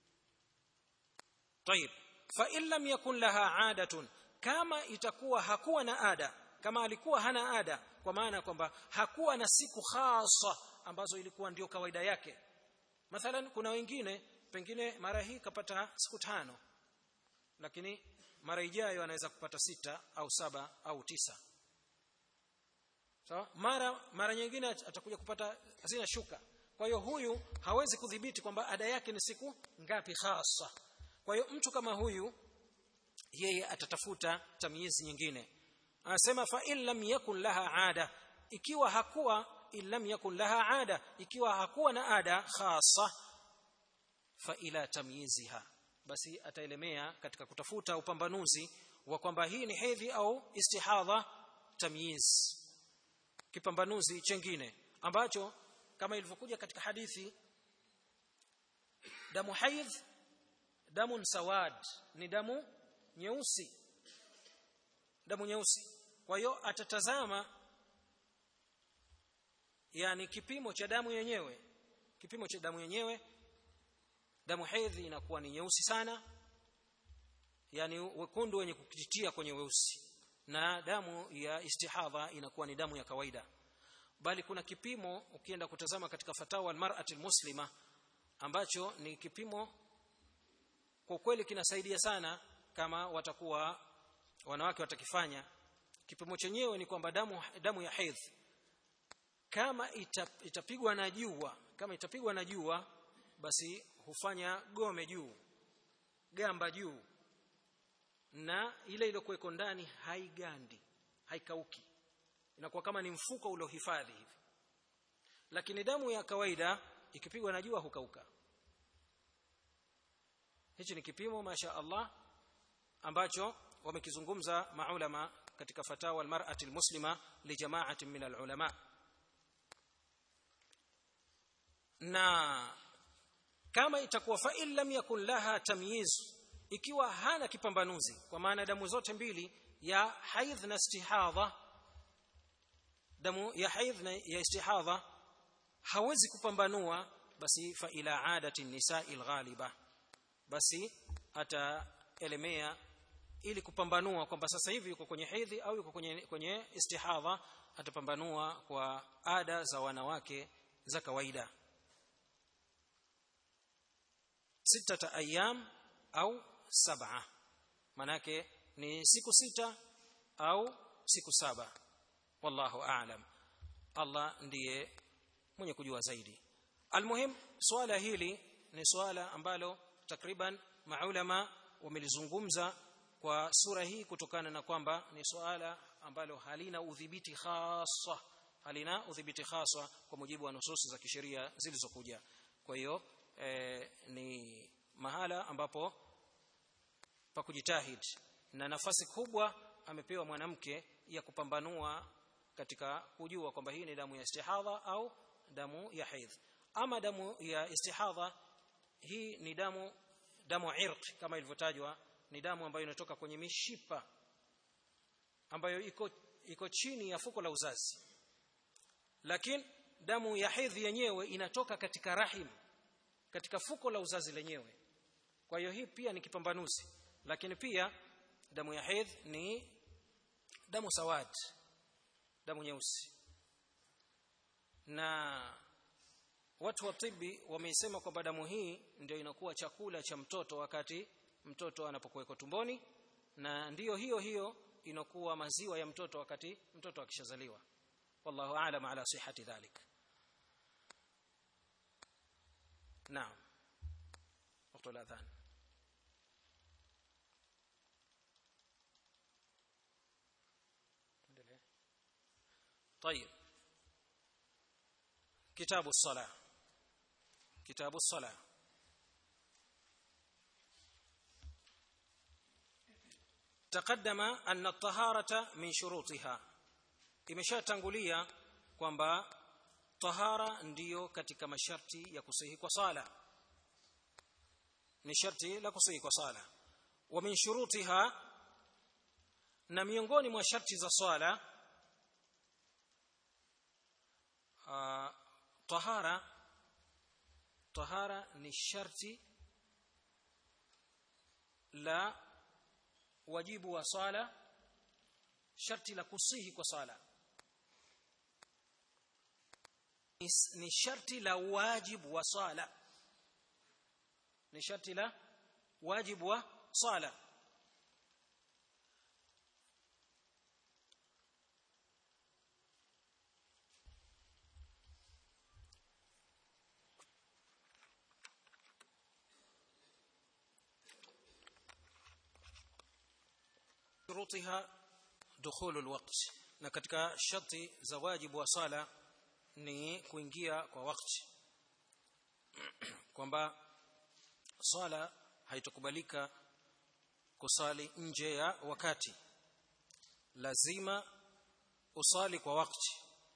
طيب فإن لم يكن لها عادة kama itakuwa hakuwa na ada kama alikuwa hana ada kwa maana kwamba hakuwa na siku hasa ambazo ilikuwa ndio kawaida yake mathalan kuna wengine pengine mara hii kapata siku tano lakini mara ijayo anaweza kupata sita au saba au tisa sawa so, mara mara nyingine atakuja kupata hazina shuka kwa hiyo huyu hawezi kudhibiti kwamba ada yake ni siku ngapi hasa kwa hiyo mtu kama huyu yeye atatafuta tamyizi nyingine anasema fa in lam yakun laha ada ikiwa hakuwa in lam yakun laha ada ikiwa hakuwa na ada khasa fa ila tamyiziha basi ataelemea katika kutafuta upambanuzi wa kwamba hii ni hedhi au istihadha tamyiz kipambanuzi chengine ambacho kama ilivyokuja katika hadithi damu haidh damu sawad ni damu nyeusi damu nyeusi kwa hiyo atatazama yani kipimo cha damu yenyewe kipimo cha damu yenyewe damu hedhi inakuwa ni nyeusi sana yani wekundu wenye kukitia kwenye weusi na damu ya istihadha inakuwa ni damu ya kawaida bali kuna kipimo ukienda kutazama katika fatawa almar'ati almuslima ambacho ni kipimo kwa kweli kinasaidia sana kama watakuwa wanawake watakifanya kipimo chenyewe ni kwamba damu damu ya hedhi kama itapigwa na jua kama itapigwa na jua basi hufanya gome juu gamba juu na ile iliyokuweko ndani haigandi haikauki inakuwa kama ni mfuko uliohifadhi hivi lakini damu ya kawaida ikipigwa na jua hukauka hichi ni kipimo masha Allah ambacho wamekizungumza maulama katika fatawa almar'ati almuslima li jama'atin min alulama na kama itakuwa fa in lam yakun laha tamyiz ikiwa hana kipambanuzi kwa maana damu zote mbili ya haidh na istihadha damu ya haidh na ya istihadha hawezi kupambanua basi fa ila adati nisa'i alghaliba basi ataelemea ili kupambanua kwamba sasa hivi yuko kwenye hedhi au yuko kwenye kwenye istihadha atapambanua kwa ada za wanawake za kawaida sita ayyam au saba manake ni siku sita au siku saba wallahu a'lam Allah ndiye mwenye kujua zaidi almuhim swala hili ni swala ambalo takriban maulama wamelizungumza kwa sura hii kutokana na kwamba ni swala ambalo halina udhibiti khasa halina udhibiti khasa kwa mujibu wa nususi za kisheria zilizokuja kwa hiyo e, ni mahala ambapo pa kujitahid na nafasi kubwa amepewa mwanamke ya kupambanua katika kujua kwamba hii ni damu ya istihadha au damu ya haidh ama damu ya istihadha hii ni damu damu irq kama ilivyotajwa ni damu ambayo inatoka kwenye mishipa ambayo iko iko chini ya fuko la uzazi lakini damu ya hedhi yenyewe inatoka katika rahim katika fuko la uzazi lenyewe kwa hiyo hii pia ni kipambanuzi lakini pia damu ya hedhi ni damu sawad damu nyeusi na watu wa tibi wameisema kwamba damu hii ndio inakuwa chakula cha mtoto wakati mtoto anapokuwekwa tumboni na ndiyo hiyo hiyo inakuwa maziwa ya mtoto wakati mtoto akishazaliwa wallahu aalam ala sihhati dhalik نعم وقت الأذان طيب كتاب الصلاة كتاب الصلاة تقدم أن الطهارة من شروطها imeshatangulia kwamba tahara ndiyo katika masharti ya kusihi kwa sala ni sharti la kusihi kwa sala wa min shurutiha na miongoni mwa sharti za swala uh, tahara tahara ni sharti la wajibu wa swala sharti la kusihi kwa swala ni sharti la wajibu wa swala ni sharti la wajibu wa swala shurutiha dukhulu alwaqt na katika sharti za wajibu wa sala ni kuingia kwa wakati kwamba swala haitokubalika kusali nje ya wakati lazima usali kwa wakati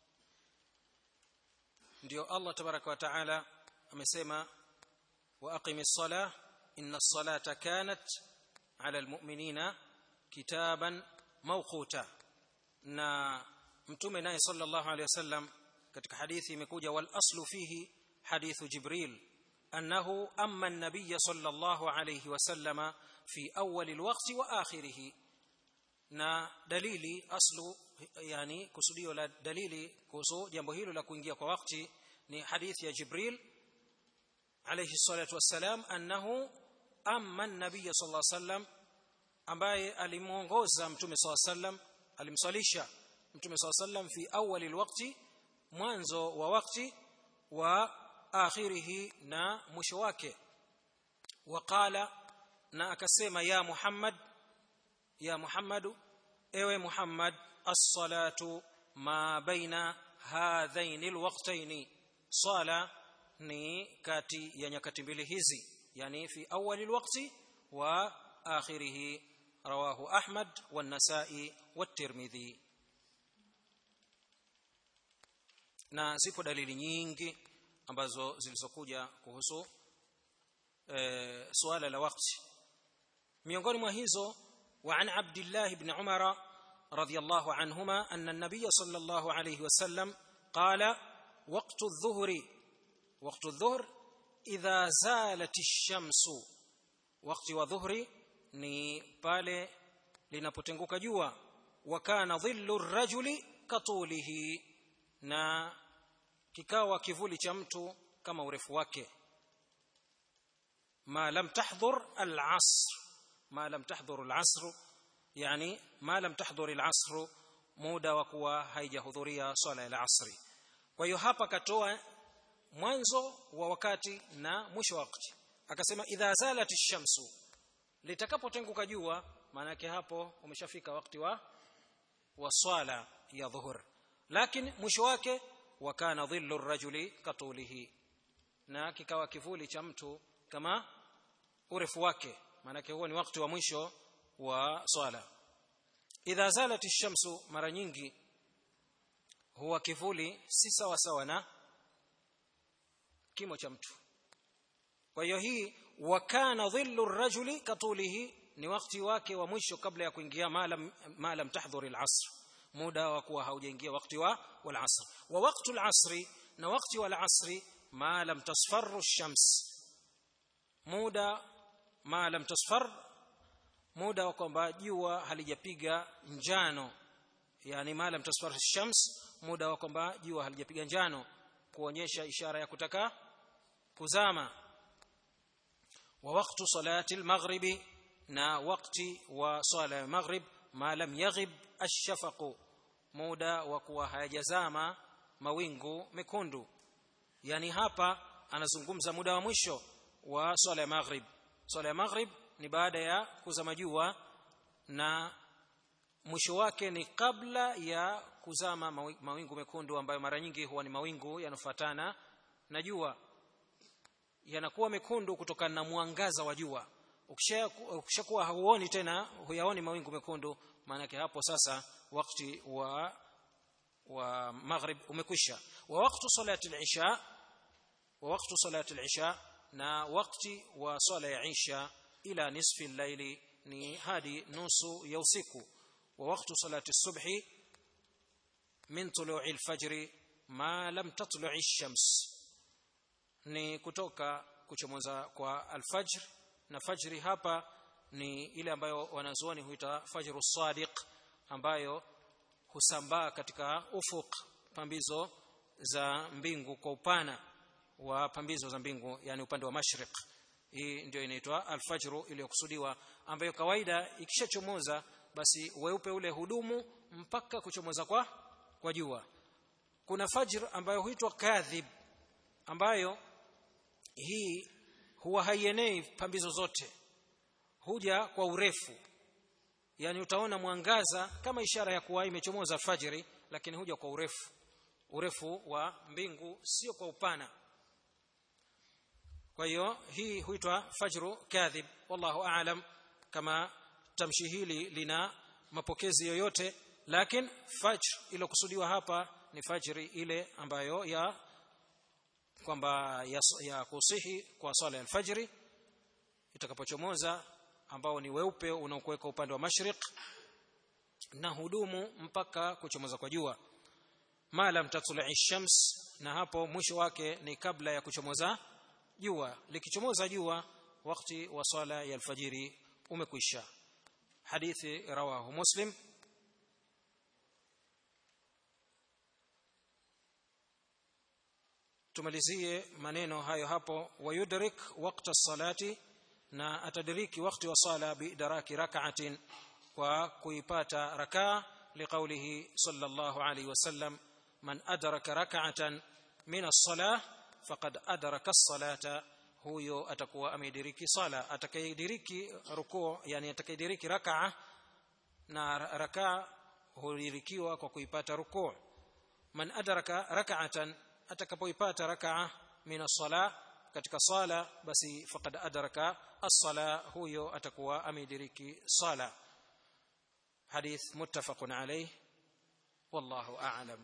ndio Allah tabaraka wa taala amesema wa aqimis salah inna as-salata kanat ala almu'minina kitaban mawquta na mtume naye sallallahu alayhi wasallam katika hadithi imekuja wal aslu fihi hadithu jibril annahu amma an-nabiy sallallahu alayhi wasallama fi awwal al-waqti wa akhirih na dalili aslu yani kusudio la dalili kuhusu jambo hilo la kuingia kwa wakati ni hadithi ya jibril alayhi salatu wassalam annahu amma an-nabiy sallallahu alayhi wasallam ambaye alimuongoza mtume sallallahu alayhi wasallam alimsalisha mtume sallallahu alayhi wasallam fi awwal al-waqti mwanzo wa wakati wa akhirihi na mwisho wake waqala na akasema ya Muhammad ya Muhammadu ewe Muhammad as-salatu ma baina hadhaini alwaqtaini sala ni kati ya nyakati mbili hizi yani fi awwal alwaqti wa akhirih rawahu Ahmad wan-Nasa'i wat-Tirmidhi na zipo dalili nyingi ambazo zilizokuja kuhusu e, suala la wakati miongoni mwa hizo وعن عبد الله بن عمر رضي الله عنهما أن النبي صلى الله عليه وسلم قال وقت الظهر وقت الظهر إذا زالت الشمس وقت وظهر ni pale linapotenguka jua wakana dhillu rajuli katulihi na kikawa kivuli cha mtu kama urefu wake ma lam tahdhur al-asr ma lam tahdhur al-asr yani ma lam tahdhur al-asr muda wa kuwa haijahudhuria swala ya asri kwa hiyo hapa katoa mwanzo wa wakati na mwisho wa wakati akasema idha zalat ash-shamsu litakapotenguka jua maana yake hapo umeshafika wakati wa wa swala ya dhuhur lakini mwisho wake wakana dhillu rajuli katulihi na kikawa kivuli cha mtu kama urefu wake maana huo ni wakati wa mwisho wa swala idha zalat ash-shamsu mara nyingi huwa kivuli si sawa sawa na kimo cha mtu kwa hiyo hii wakana dhillu rajuli katulihi ni wakati wake wa mwisho kabla ya kuingia malam malam tahdhur al-asr muda wa kuwa haujaingia wakati wa wal asr wa waqtu al-asri na wakati wal asri ma lam tasfarru ash-shams muda ma lam tasfar muda wa kwamba jua halijapiga njano yani ma lam tasfar ash-shams muda wa kwamba jua halijapiga njano kuonyesha ishara ya kutaka kuzama wa waqtu salati al-maghribi na wakati wa sala ya maghrib ma lam yaghib ash-shafaq muda wa kuwa hayajazama mawingu mekundu yani hapa anazungumza muda wa mwisho wa swala ya maghrib swala ya maghrib ni baada ya kuzama jua na mwisho wake ni kabla ya kuzama mawingu mekundu ambayo mara nyingi huwa ni mawingu yanofuatana na jua yanakuwa mekundu kutokana na mwangaza wa jua ukishakuwa hauoni tena huyaoni mawingu mekundu maanake hapo sasa wakati wa wa maghrib umekwisha wa wakati salati al-isha wa wakati salati al-isha na wakati wa sala ya isha ila nisfi al-layli ni hadi nusu ya usiku wa wakati salati subhi min tulu'i al-fajr ma lam tatlu'i ash-shams ni kutoka kuchomoza kwa al-fajr na fajri hapa ni ile ambayo wanazuoni huita fajru sadiq ambayo husambaa katika ufuk pambizo za mbingu kwa upana wa pambizo za mbingu yani upande wa mashriq hii ndio inaitwa alfajru iliyokusudiwa ambayo kawaida ikishachomoza basi weupe ule hudumu mpaka kuchomoza kwa kwa jua kuna fajr ambayo huitwa kadhib ambayo hii huwa haienei pambizo zote huja kwa urefu yani utaona mwangaza kama ishara ya kuwa imechomoza fajiri lakini huja kwa urefu urefu wa mbingu sio kwa upana kwa hiyo hii huitwa fajru kadhib wallahu aalam kama tamshi hili lina mapokezi yoyote lakini fajr iliyokusudiwa hapa ni fajri ile ambayo ya kwamba ya, ya kusihi kwa swala ya alfajri itakapochomoza ambao ni weupe unaokuweka upande wa mashriq na hudumu mpaka kuchomoza kwa jua ma lam tatlu'i shams na hapo mwisho wake ni kabla ya kuchomoza jua likichomoza jua wakati wa swala ya alfajiri umekwisha hadithi rawahu muslim tumalizie maneno hayo hapo wayudrik waqta salati na atadiriki wakati wa sala bidaraki rak'atin kwa kuipata rakaa liqaulihi sallallahu alayhi wasallam man adraka rak'atan min as-salah faqad adraka as-salata huyo atakuwa amediriki sala atakayediriki rukuu yani atakayediriki rak'a na rakaa hudirikiwa kwa kuipata rukuu man adraka rak'atan atakapoipata rak'a min as-salah katika sala basi faqad adraka as-sala huyo atakuwa amediriki sala hadith muttafaqun alayh wallahu a'lam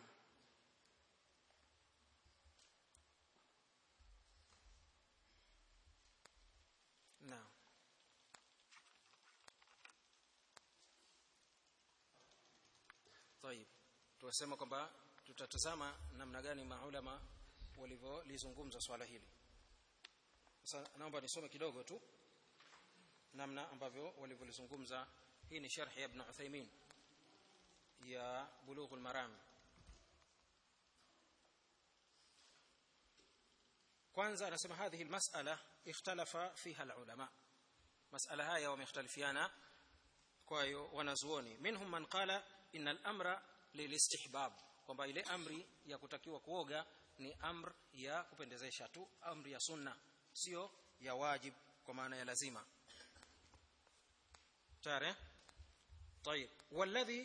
naam طيب tunasema kwamba tutatazama namna gani maulama walivyolizungumza swala hili sasa naomba nisome kidogo tu namna ambavyo walivyolizungumza hii ni sharh ya ibn Uthaymeen ya bulughul maram kwanza anasema hadhihi almas'ala ikhtalafa fiha alulama mas'ala haya wamekhtalifiana kwa hiyo wanazuoni minhum man qala inna al-amra lilistihbab kwamba ile amri ya kutakiwa kuoga ni amr ya kupendezesha tu amri ya sunna sio ya wajib kwa maana ya lazima tare طيب والذي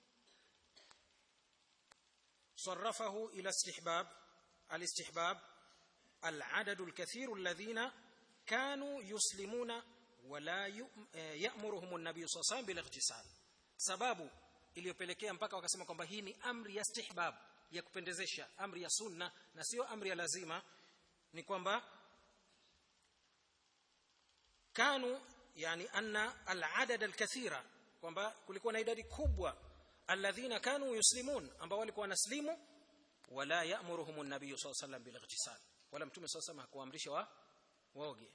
صرفه الى استحباب الاستحباب العدد الكثير الذين كانوا يسلمون ولا يأمرهم النبي صلى الله عليه وسلم بالاغتسال sababu iliyopelekea mpaka wakasema kwamba hii ni amri ya istihbab ya kupendezesha amri ya sunna na sio amri ya lazima ni kwamba kanu yani anna al-adad al-kathira kwamba kulikuwa na idadi kubwa alladhina kanu yuslimun ambao walikuwa wanaslimu wala ya'muruhum an-nabiy sallallahu alayhi wasallam bil-ightisal wala mtume sallallahu alayhi hakuamrisha wa waoge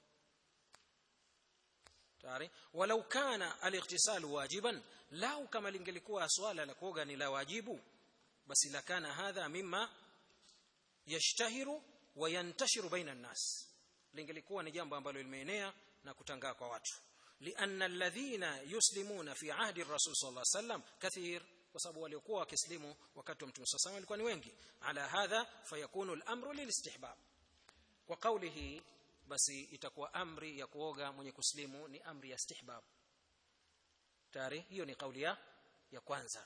tayari walau kana al-ightisal wajiban lau kama lingelikuwa swala la kuoga ni la wajibu basi la kana hadha mimma yashtahiru wa yantashiru baina an-nas lingelikuwa ni jambo ambalo limeenea na kutangaa kwa watu lianna alladhina yuslimuna fi ahdi ar-rasul sallallahu alayhi wasallam kathir kwa sababu waliokuwa wakislimu wakati wa mtume sallallahu alayhi walikuwa ni wengi ala hadha fayakunu al-amru lilistihbab kwa kauli hii basi itakuwa amri ya kuoga mwenye kuslimu ni amri ya istihbab tayari hiyo ni kauli ya ya kwanza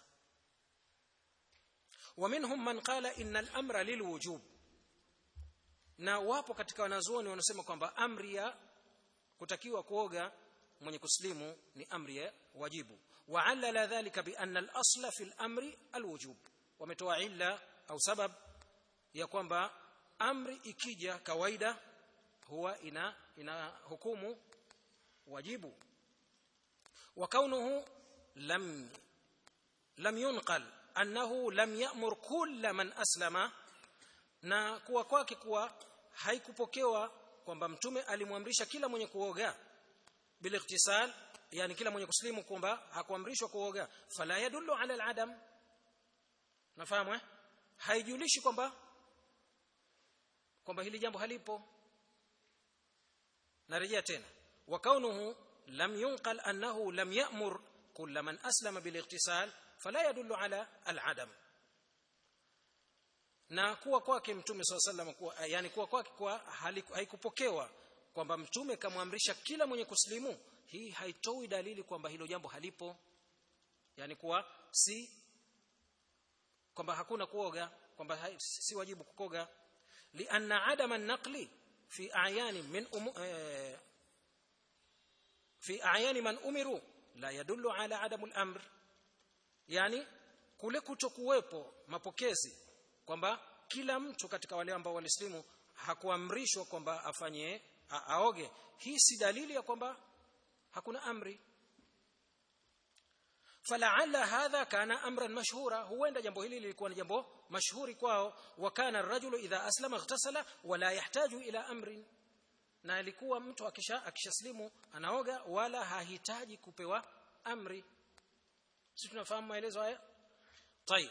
ومنهم من قال ان الامر للوجوب na wapo katika wanazuoni wanasema kwamba amri ya kutakiwa kuoga mwenye kuslimu ni amri ya wajibu وعلل ذلك بان الاصل في الامر الوجوب wametoa illa au sabab ya kwamba amri ikija kawaida huwa ina ina hukumu wajibu wa kaunuhu lam lam yunqal annahu lam ya'mur kull man aslama na kuwa kwake kuwa haikupokewa kwamba mtume alimwamrisha kila mwenye kuoga biliktisal yani kila mwenye kuslimu kwamba hakuamrishwa kuoga fala yadullu ala aladam nafahamu eh haijulishi kwamba kwamba hili jambo halipo narejea tena wa kaunuhu lam yunqal annahu lam ya'mur kull man aslama biliktisal fala yadullu ala aladam na kuwa kwake mtume swalla sallam kuwa yani kuwa kwake kwa haikupokewa kwamba mtume kamwamrisha kila mwenye kuslimu hii haitoi dalili kwamba hilo jambo halipo yani kuwa si kwamba hakuna kuoga kwamba si wajibu kukoga lianna adama an-naqli fi a'yani min um, eh, fi a'yani man umiru la yadullu ala adamu al-amr yani kule kutokuwepo mapokezi kwamba kila mtu katika wale ambao walislimu hakuamrishwa kwamba afanye aoge hii si dalili ya kwamba hakuna amri fala'alla hadha kana amran mashhura huenda jambo hili lilikuwa ni jambo mashhuri kwao wa kana ar-rajulu idha aslama ightasala wala yahtaju ila amrin na alikuwa mtu akisha akishaslimu anaoga wala hahitaji kupewa amri sisi tunafahamu maelezo haya طيب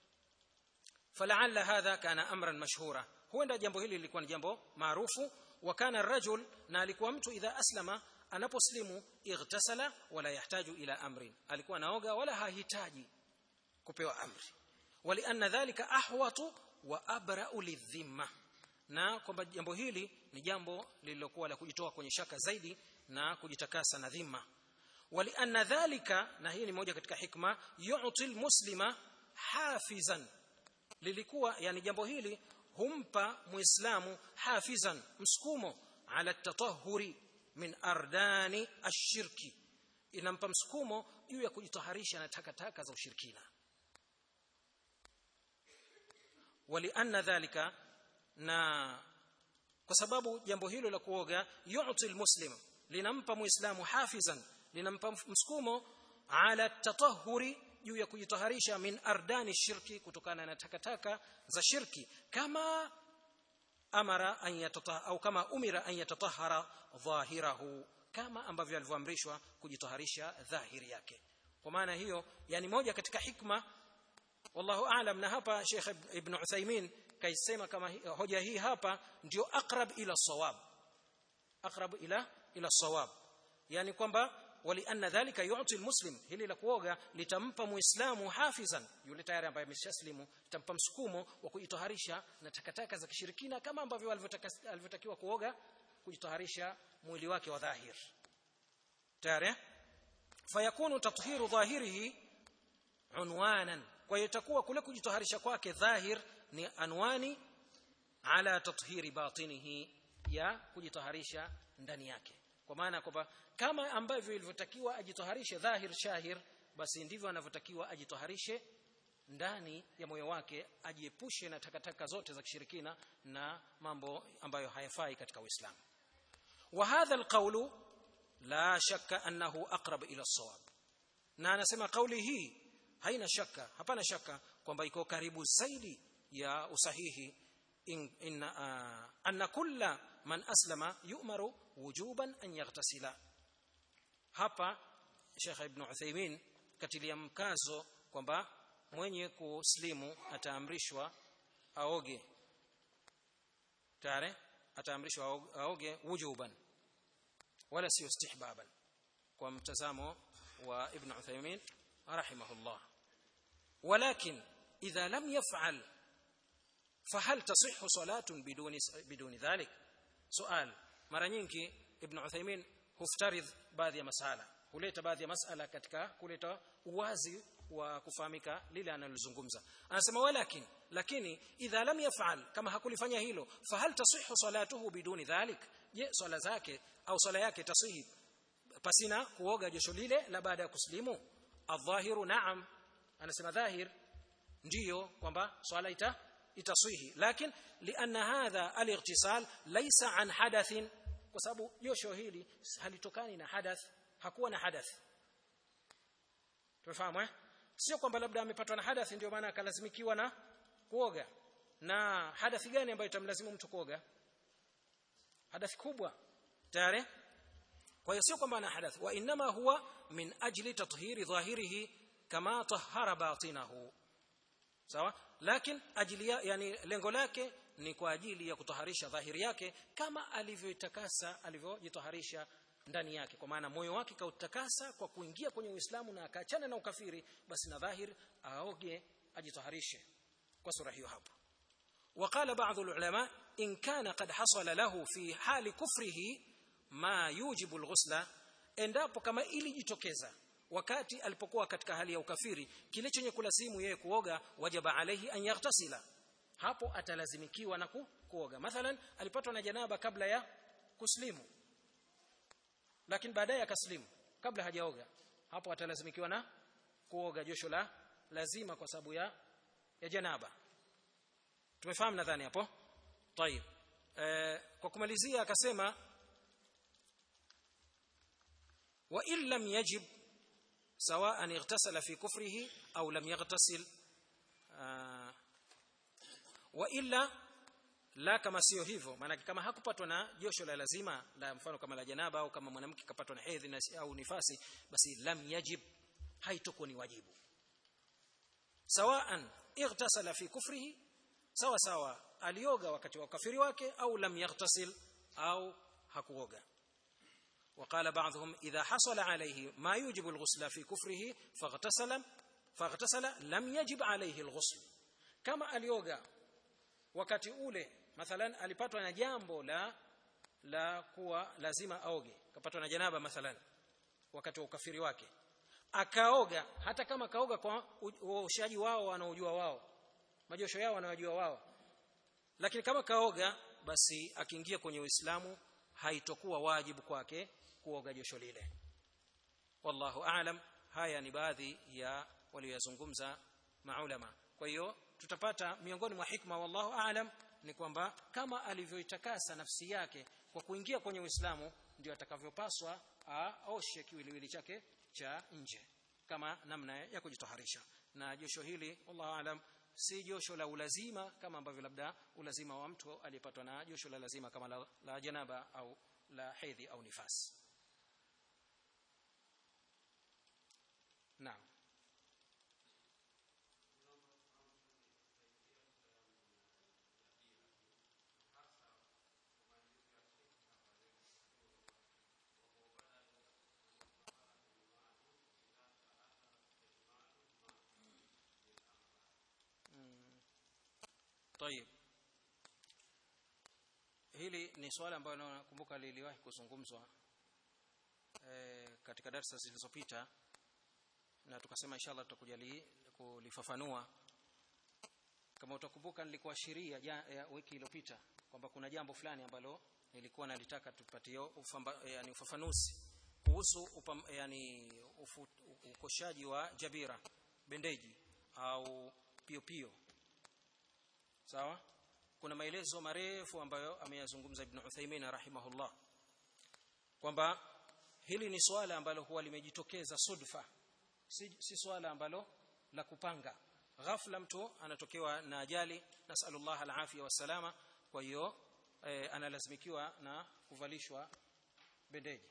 فلعل هذا كان امرا مشهورا huenda jambo hili lilikuwa ni jambo maarufu wa kana rajul na alikuwa mtu idha aslama anaposlimu ightasala wala yahtaju ila amrin alikuwa naoga wala hahitaji kupewa amri walianna dhalika ahwatu wa abra'u lidhimma na kwamba jambo hili ni jambo lililokuwa la kujitoa kwenye shaka zaidi na kujitakasa na dhima walianna dhalika na hii ni moja katika hikma yu'ti almuslima hafizan lilikuwa yani jambo hili humpa muislamu hafizan msukumo ala tatahuri min ardani ashirki inampa msukumo juu ya kujitaharisha na takataka za ushirikina walianna dhalika na kwa sababu jambo hilo la kuoga yu'ti almuslim linampa muislamu hafizan linampa msukumo ala tatahuri juu ya kujitaharisha min ardani shirki kutokana na takataka za shirki kama amara an yatata au kama umira an yatatahara dhahirahu kama ambavyo alivyoamrishwa kujitaharisha dhahiri yake kwa maana hiyo yani moja katika hikma wallahu aalam na hapa Sheikh Ibn Uthaymeen kaisema kama hoja hii hapa ndio aqrab ila sawab aqrab ila ila sawab yani kwamba walianna dhalika yu'ti almuslim hili la kuoga litampa muislamu hafizan yule tayari ambaye ameshaslimu litampa msukumo wa kujitaharisha na takataka za kishirikina kama ambavyo alivyotakiwa kuoga kujitaharisha mwili wake wa dhahir tayari fayakunu tathiru dhahirihi unwanan kwa hiyo itakuwa kule kujitaharisha kwake dhahir ni anwani ala tathiri batinihi ya kujitaharisha ndani yake kwa maana kwamba kama ambavyo ilivyotakiwa ajitoharishe dhahir shahir basi ndivyo anavyotakiwa ajitoharishe ndani ya moyo wake ajiepushe na takataka zote za kishirikina na mambo ambayo hayafai katika Uislamu wa hadha alqawlu la shakka annahu aqrab ila as-sawab na anasema kauli hii haina shaka hapana shaka kwamba iko karibu zaidi ya usahihi in, in uh, anna kulla man aslama yu'maru wujuban an yaghtasila hapa Sheikh Ibn Uthaymeen katilia mkazo kwamba mwenye kuslimu ataamrishwa aoge tare ataamrishwa aoge wujuban wala sio istihbaban kwa mtazamo wa Ibn Uthaymeen rahimahullah ولكن إذا لم يفعل فهل تصح صلاة بدون بدون ذلك sual mara nyingi ibn Uthaymeen huftaridh baadhi ya masala huleta baadhi ya masala katika kuleta uwazi wa kufahamika lile analozungumza anasema walakin lakini idha lam yaf'al kama hakulifanya hilo fahal tasihhu salatuhu biduni dhalik je swala zake au swala yake tasihi pasina kuoga josho lile la baada ya kuslimu adhahiru na'am anasema dhahir ndiyo kwamba swala ita itaswihi lakini lianna hadha al-ightisal laysa an hadathin kwa sababu josho hili halitokani na hadath hakuwa na hadath tumefahamu eh sio kwamba labda amepatwa na hadathi ndio maana akalazimikiwa na kuoga na hadathi gani ambayo itamlazimu mtu kuoga hadathi kubwa tayari kwa hiyo sio kwamba ana hadath wa inma huwa min ajli tathhiri dhahirihi kama tahara batinahu sawa lakini ajili yani lengo lake ni kwa ajili ya kutaharisha dhahiri yake kama alivyoitakasa alivyojitaharisha ndani yake kwa maana moyo wake kautakasa kwa kuingia kwenye Uislamu na akaachana na ukafiri basi na dhahir aoge ajitaharishe kwa sura hiyo hapo وقال بعض العلماء إن كان قد حصل له في حال كفره ما يوجب الغسل endapo kama ilijitokeza wakati alipokuwa katika hali ya ukafiri kile chenye kulazimu yeye kuoga wajaba alaihi an yaghtasila hapo atalazimikiwa na ku, kuoga mathalan alipatwa na janaba kabla ya kuslimu lakini baadaye akaslimu kabla hajaoga hapo atalazimikiwa na kuoga josho la lazima kwa sababu ya ya janaba tumefahamu nadhani hapo طيب eh, kwa kumalizia akasema wa in lam yajib سواء اغتسل في كفره أو لم يغتسل آه وإلا la kama sio hivyo maana kama hakupatwa na josho la lazima la mfano kama la janaba au kama mwanamke kapatwa na hedhi au nifasi basi lam yajib haitakuwa ni wajibu sawaan ightasala fi kufrihi sawa sawa alioga wakati wa ukafiri wake au lam yaghtasil au hakuoga وقال بعضهم إذا حصل عليه ما يوجب الغسل في كفره فاغتسل فاغتسل لم يجب عليه الغسل كما alioga wakati ule mathalan alipatwa na jambo la la kuwa lazima aoge kapatwa na janaba mathalan wakati wa ukafiri wake akaoga hata kama kaoga kwa uoshaji wao wanaojua wao majosho yao wanayojua wao lakini kama kaoga basi akiingia kwenye Uislamu haitokuwa wajibu kwake kuoga josho lile wallahu aalam haya ni baadhi ya waliyozungumza maulama kwa hiyo tutapata miongoni mwa hikma wallahu aalam ni kwamba kama alivyoitakasa nafsi yake kwa kuingia kwenye Uislamu ndio atakavyopaswa aoshe kiwiliwili chake cha nje kama namna ya kujitaharisha na josho hili wallahu aalam si josho la ulazima kama ambavyo labda ulazima wa mtu aliyepatwa na josho la lazima kama la, la janaba au la hedhi au nifasi naam طيب hili ni swala ambalo nakumbuka liliwahi kuzungumzwa e, katika darasa zilizopita na tukasema inshallah tutakuja kulifafanua kama utakumbuka nilikuwa sheria ya wiki iliyopita kwamba kuna jambo fulani ambalo nilikuwa nalitaka tupatie ufamba, yani ufafanuzi kuhusu upam, yani ufu, ukoshaji wa jabira bendeji au pio pio sawa kuna maelezo marefu ambayo ameyazungumza ibn Uthaymeen rahimahullah kwamba hili ni swala ambalo huwa limejitokeza sudfa si, si swala ambalo la kupanga ghafla mtu anatokewa na ajali nasallallahu alafia wasalama kwa hiyo e, analazimikiwa na kuvalishwa bendeji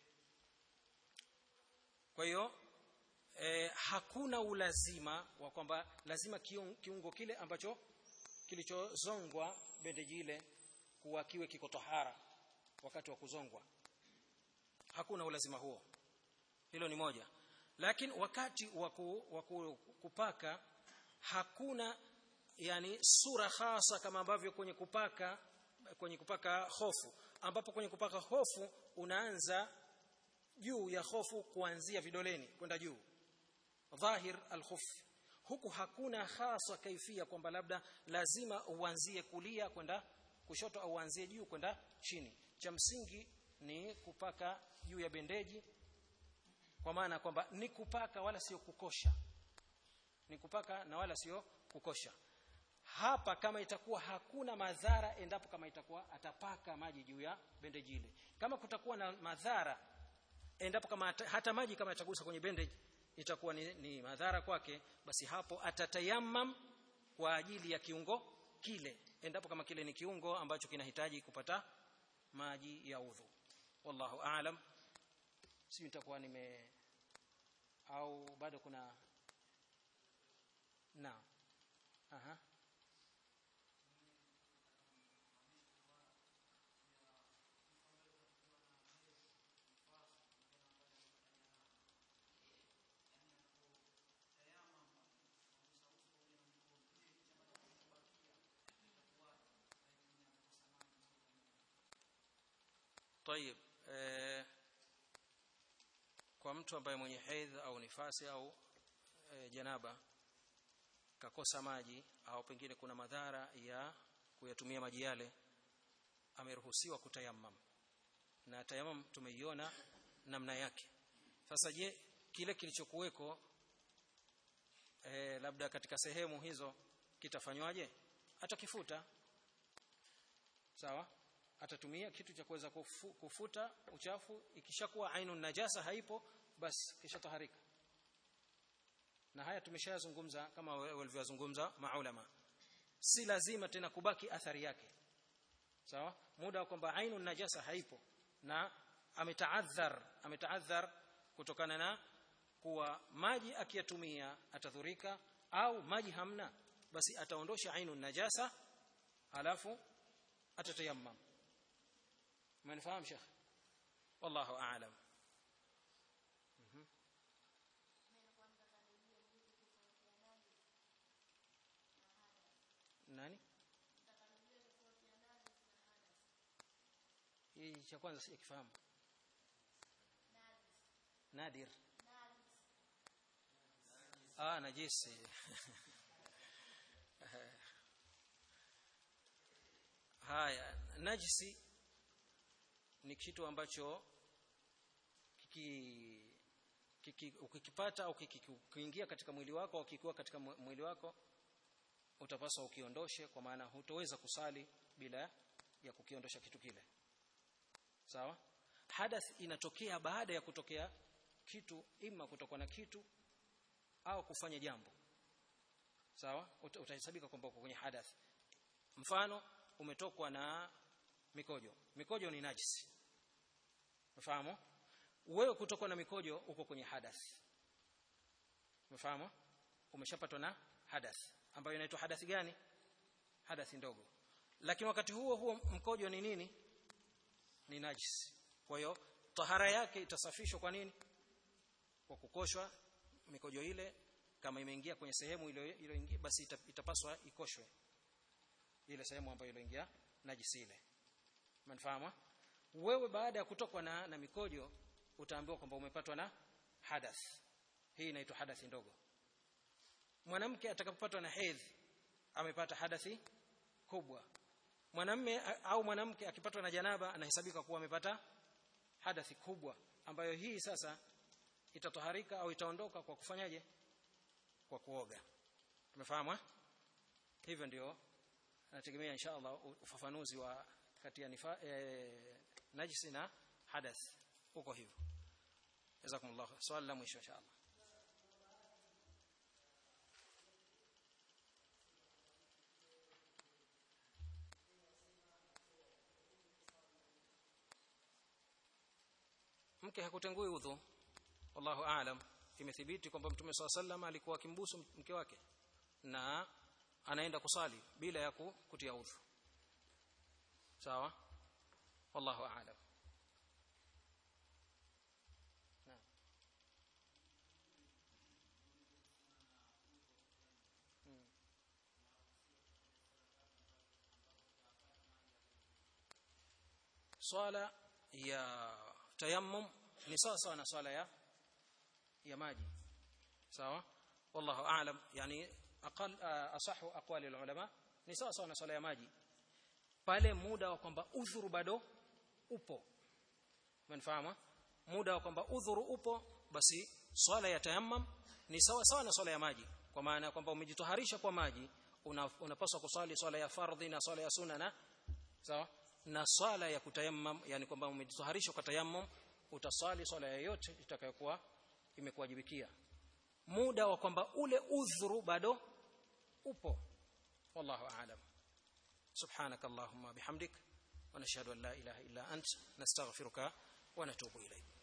kwa hiyo e, hakuna ulazima wa kwamba lazima kiungo kile ambacho kilichozongwa bendeji ile kuwa kiwe kiko tohara wakati wa kuzongwa hakuna ulazima huo hilo ni moja lakini wakati wa kupaka hakuna yani sura hasa kama ambavyo kwenye kupaka kwenye kupaka hofu ambapo kwenye kupaka hofu unaanza juu ya hofu kuanzia vidoleni kwenda juu dhahir alkhuf huku hakuna hasa kaifia kwamba labda lazima uanzie kulia kwenda kushoto au uanzie juu kwenda chini cha msingi ni kupaka juu ya bendeji kwa maana kwamba ni kupaka wala sio kukosha ni kupaka na wala sio kukosha hapa kama itakuwa hakuna madhara endapo kama itakuwa atapaka maji juu ya bendeji ile kama kutakuwa na madhara endapo kama hata, hata maji kama yatagusa kwenye bendeji itakuwa ni, ni madhara kwake basi hapo atatayamam kwa ajili ya kiungo kile endapo kama kile ni kiungo ambacho kinahitaji kupata maji ya udhu wallahu aalam si nitakuwa nime au bado kuna na aha طيب eh, kwa mtu ambaye mwenye hedhi au nifasi au e, janaba kakosa maji au pengine kuna madhara ya kuyatumia maji yale ameruhusiwa kutayammam na tayammum tumeiona namna yake sasa je kile kilichokuweko e, labda katika sehemu hizo kitafanywaje atakifuta sawa atatumia kitu cha kuweza kufu, kufuta uchafu ikishakuwa ainu najasa haipo basi kisha taharika na haya tumeshayazungumza kama walivyozungumza maulama si lazima tena kubaki athari yake sawa muda wa kwamba ainu najasa haipo na ametaadhar ametaadhar kutokana na kuwa maji akiyatumia atadhurika au maji hamna basi ataondosha ainu najasa alafu atatayammam umenifahamu shekh wallahu aalam nani hii cha kwanza sikifahamu nadir ah najisi haya najisi ni kitu ambacho kiki, kiki ukikipata au kikiingia katika mwili wako au kikiwa katika mwili wako utapaswa ukiondoshe kwa maana hutoweza kusali bila ya kukiondosha kitu kile sawa hadath inatokea baada ya kutokea kitu ima kutokwa na kitu au kufanya jambo sawa utahesabika kwamba uko kwenye hadath mfano umetokwa na mikojo mikojo ni najisi umefahamu wewe kutokwa na mikojo uko kwenye hadath umefahamu umeshapatwa na hadath ambayo inaitwa hadathi gani hadathi ndogo lakini wakati huo huo mkojo ni nini ni najisi kwa hiyo tahara yake itasafishwa kwa nini kwa kukoshwa mikojo ile kama imeingia kwenye sehemu ile iliyoingia basi itapaswa ikoshwe ile sehemu ambayo iliyoingia najisi ile mnafahamu wewe baada ya kutokwa na, na mikojo utaambiwa kwamba umepatwa na hadath hii inaitwa hadathi ndogo mwanamke atakapopatwa na hedhi amepata hadathi kubwa mwanamme au mwanamke akipatwa na janaba anahesabika kuwa amepata hadathi kubwa ambayo hii sasa itatoharika au itaondoka kwa kufanyaje kwa kuoga tumefahamu hivyo ndio nategemea inshallah ufafanuzi wa kati ya nifa e, najisi na hadath uko hivyo jazakumullah swali la mwisho inshallah mke hakutengui udhu wallahu aalam imethibiti kwamba mtume swalla sallam alikuwa akimbusu mke wake na anaenda kusali bila ya kutia udhu sawa wallahu aalam swala ya tayammum ni sawa sawa na swala ya ya maji sawa wallahu aalam yani aqal asahu aqwali ulama ni sawa sawa na swala ya maji pale muda wa kwamba udhuru bado upo umefahamu muda wa kwamba udhuru upo basi swala ya tayammum ni sawa sawa na swala ya maji kwa maana kwamba umejitoharisha kwa maji unapaswa una kuswali swala ya fardhi na swala ya sunna na sawa na swala ya kutayammum yani kwamba umejitoharisha kwa tayammum utaswali swala yoyote itakayokuwa imekuwajibikia muda wa kwamba ule udhuru bado upo wallahu aalam سبحانك اللهم بحمدك ونشهد ان لا اله الا انت نستغفرك ونتوب اليك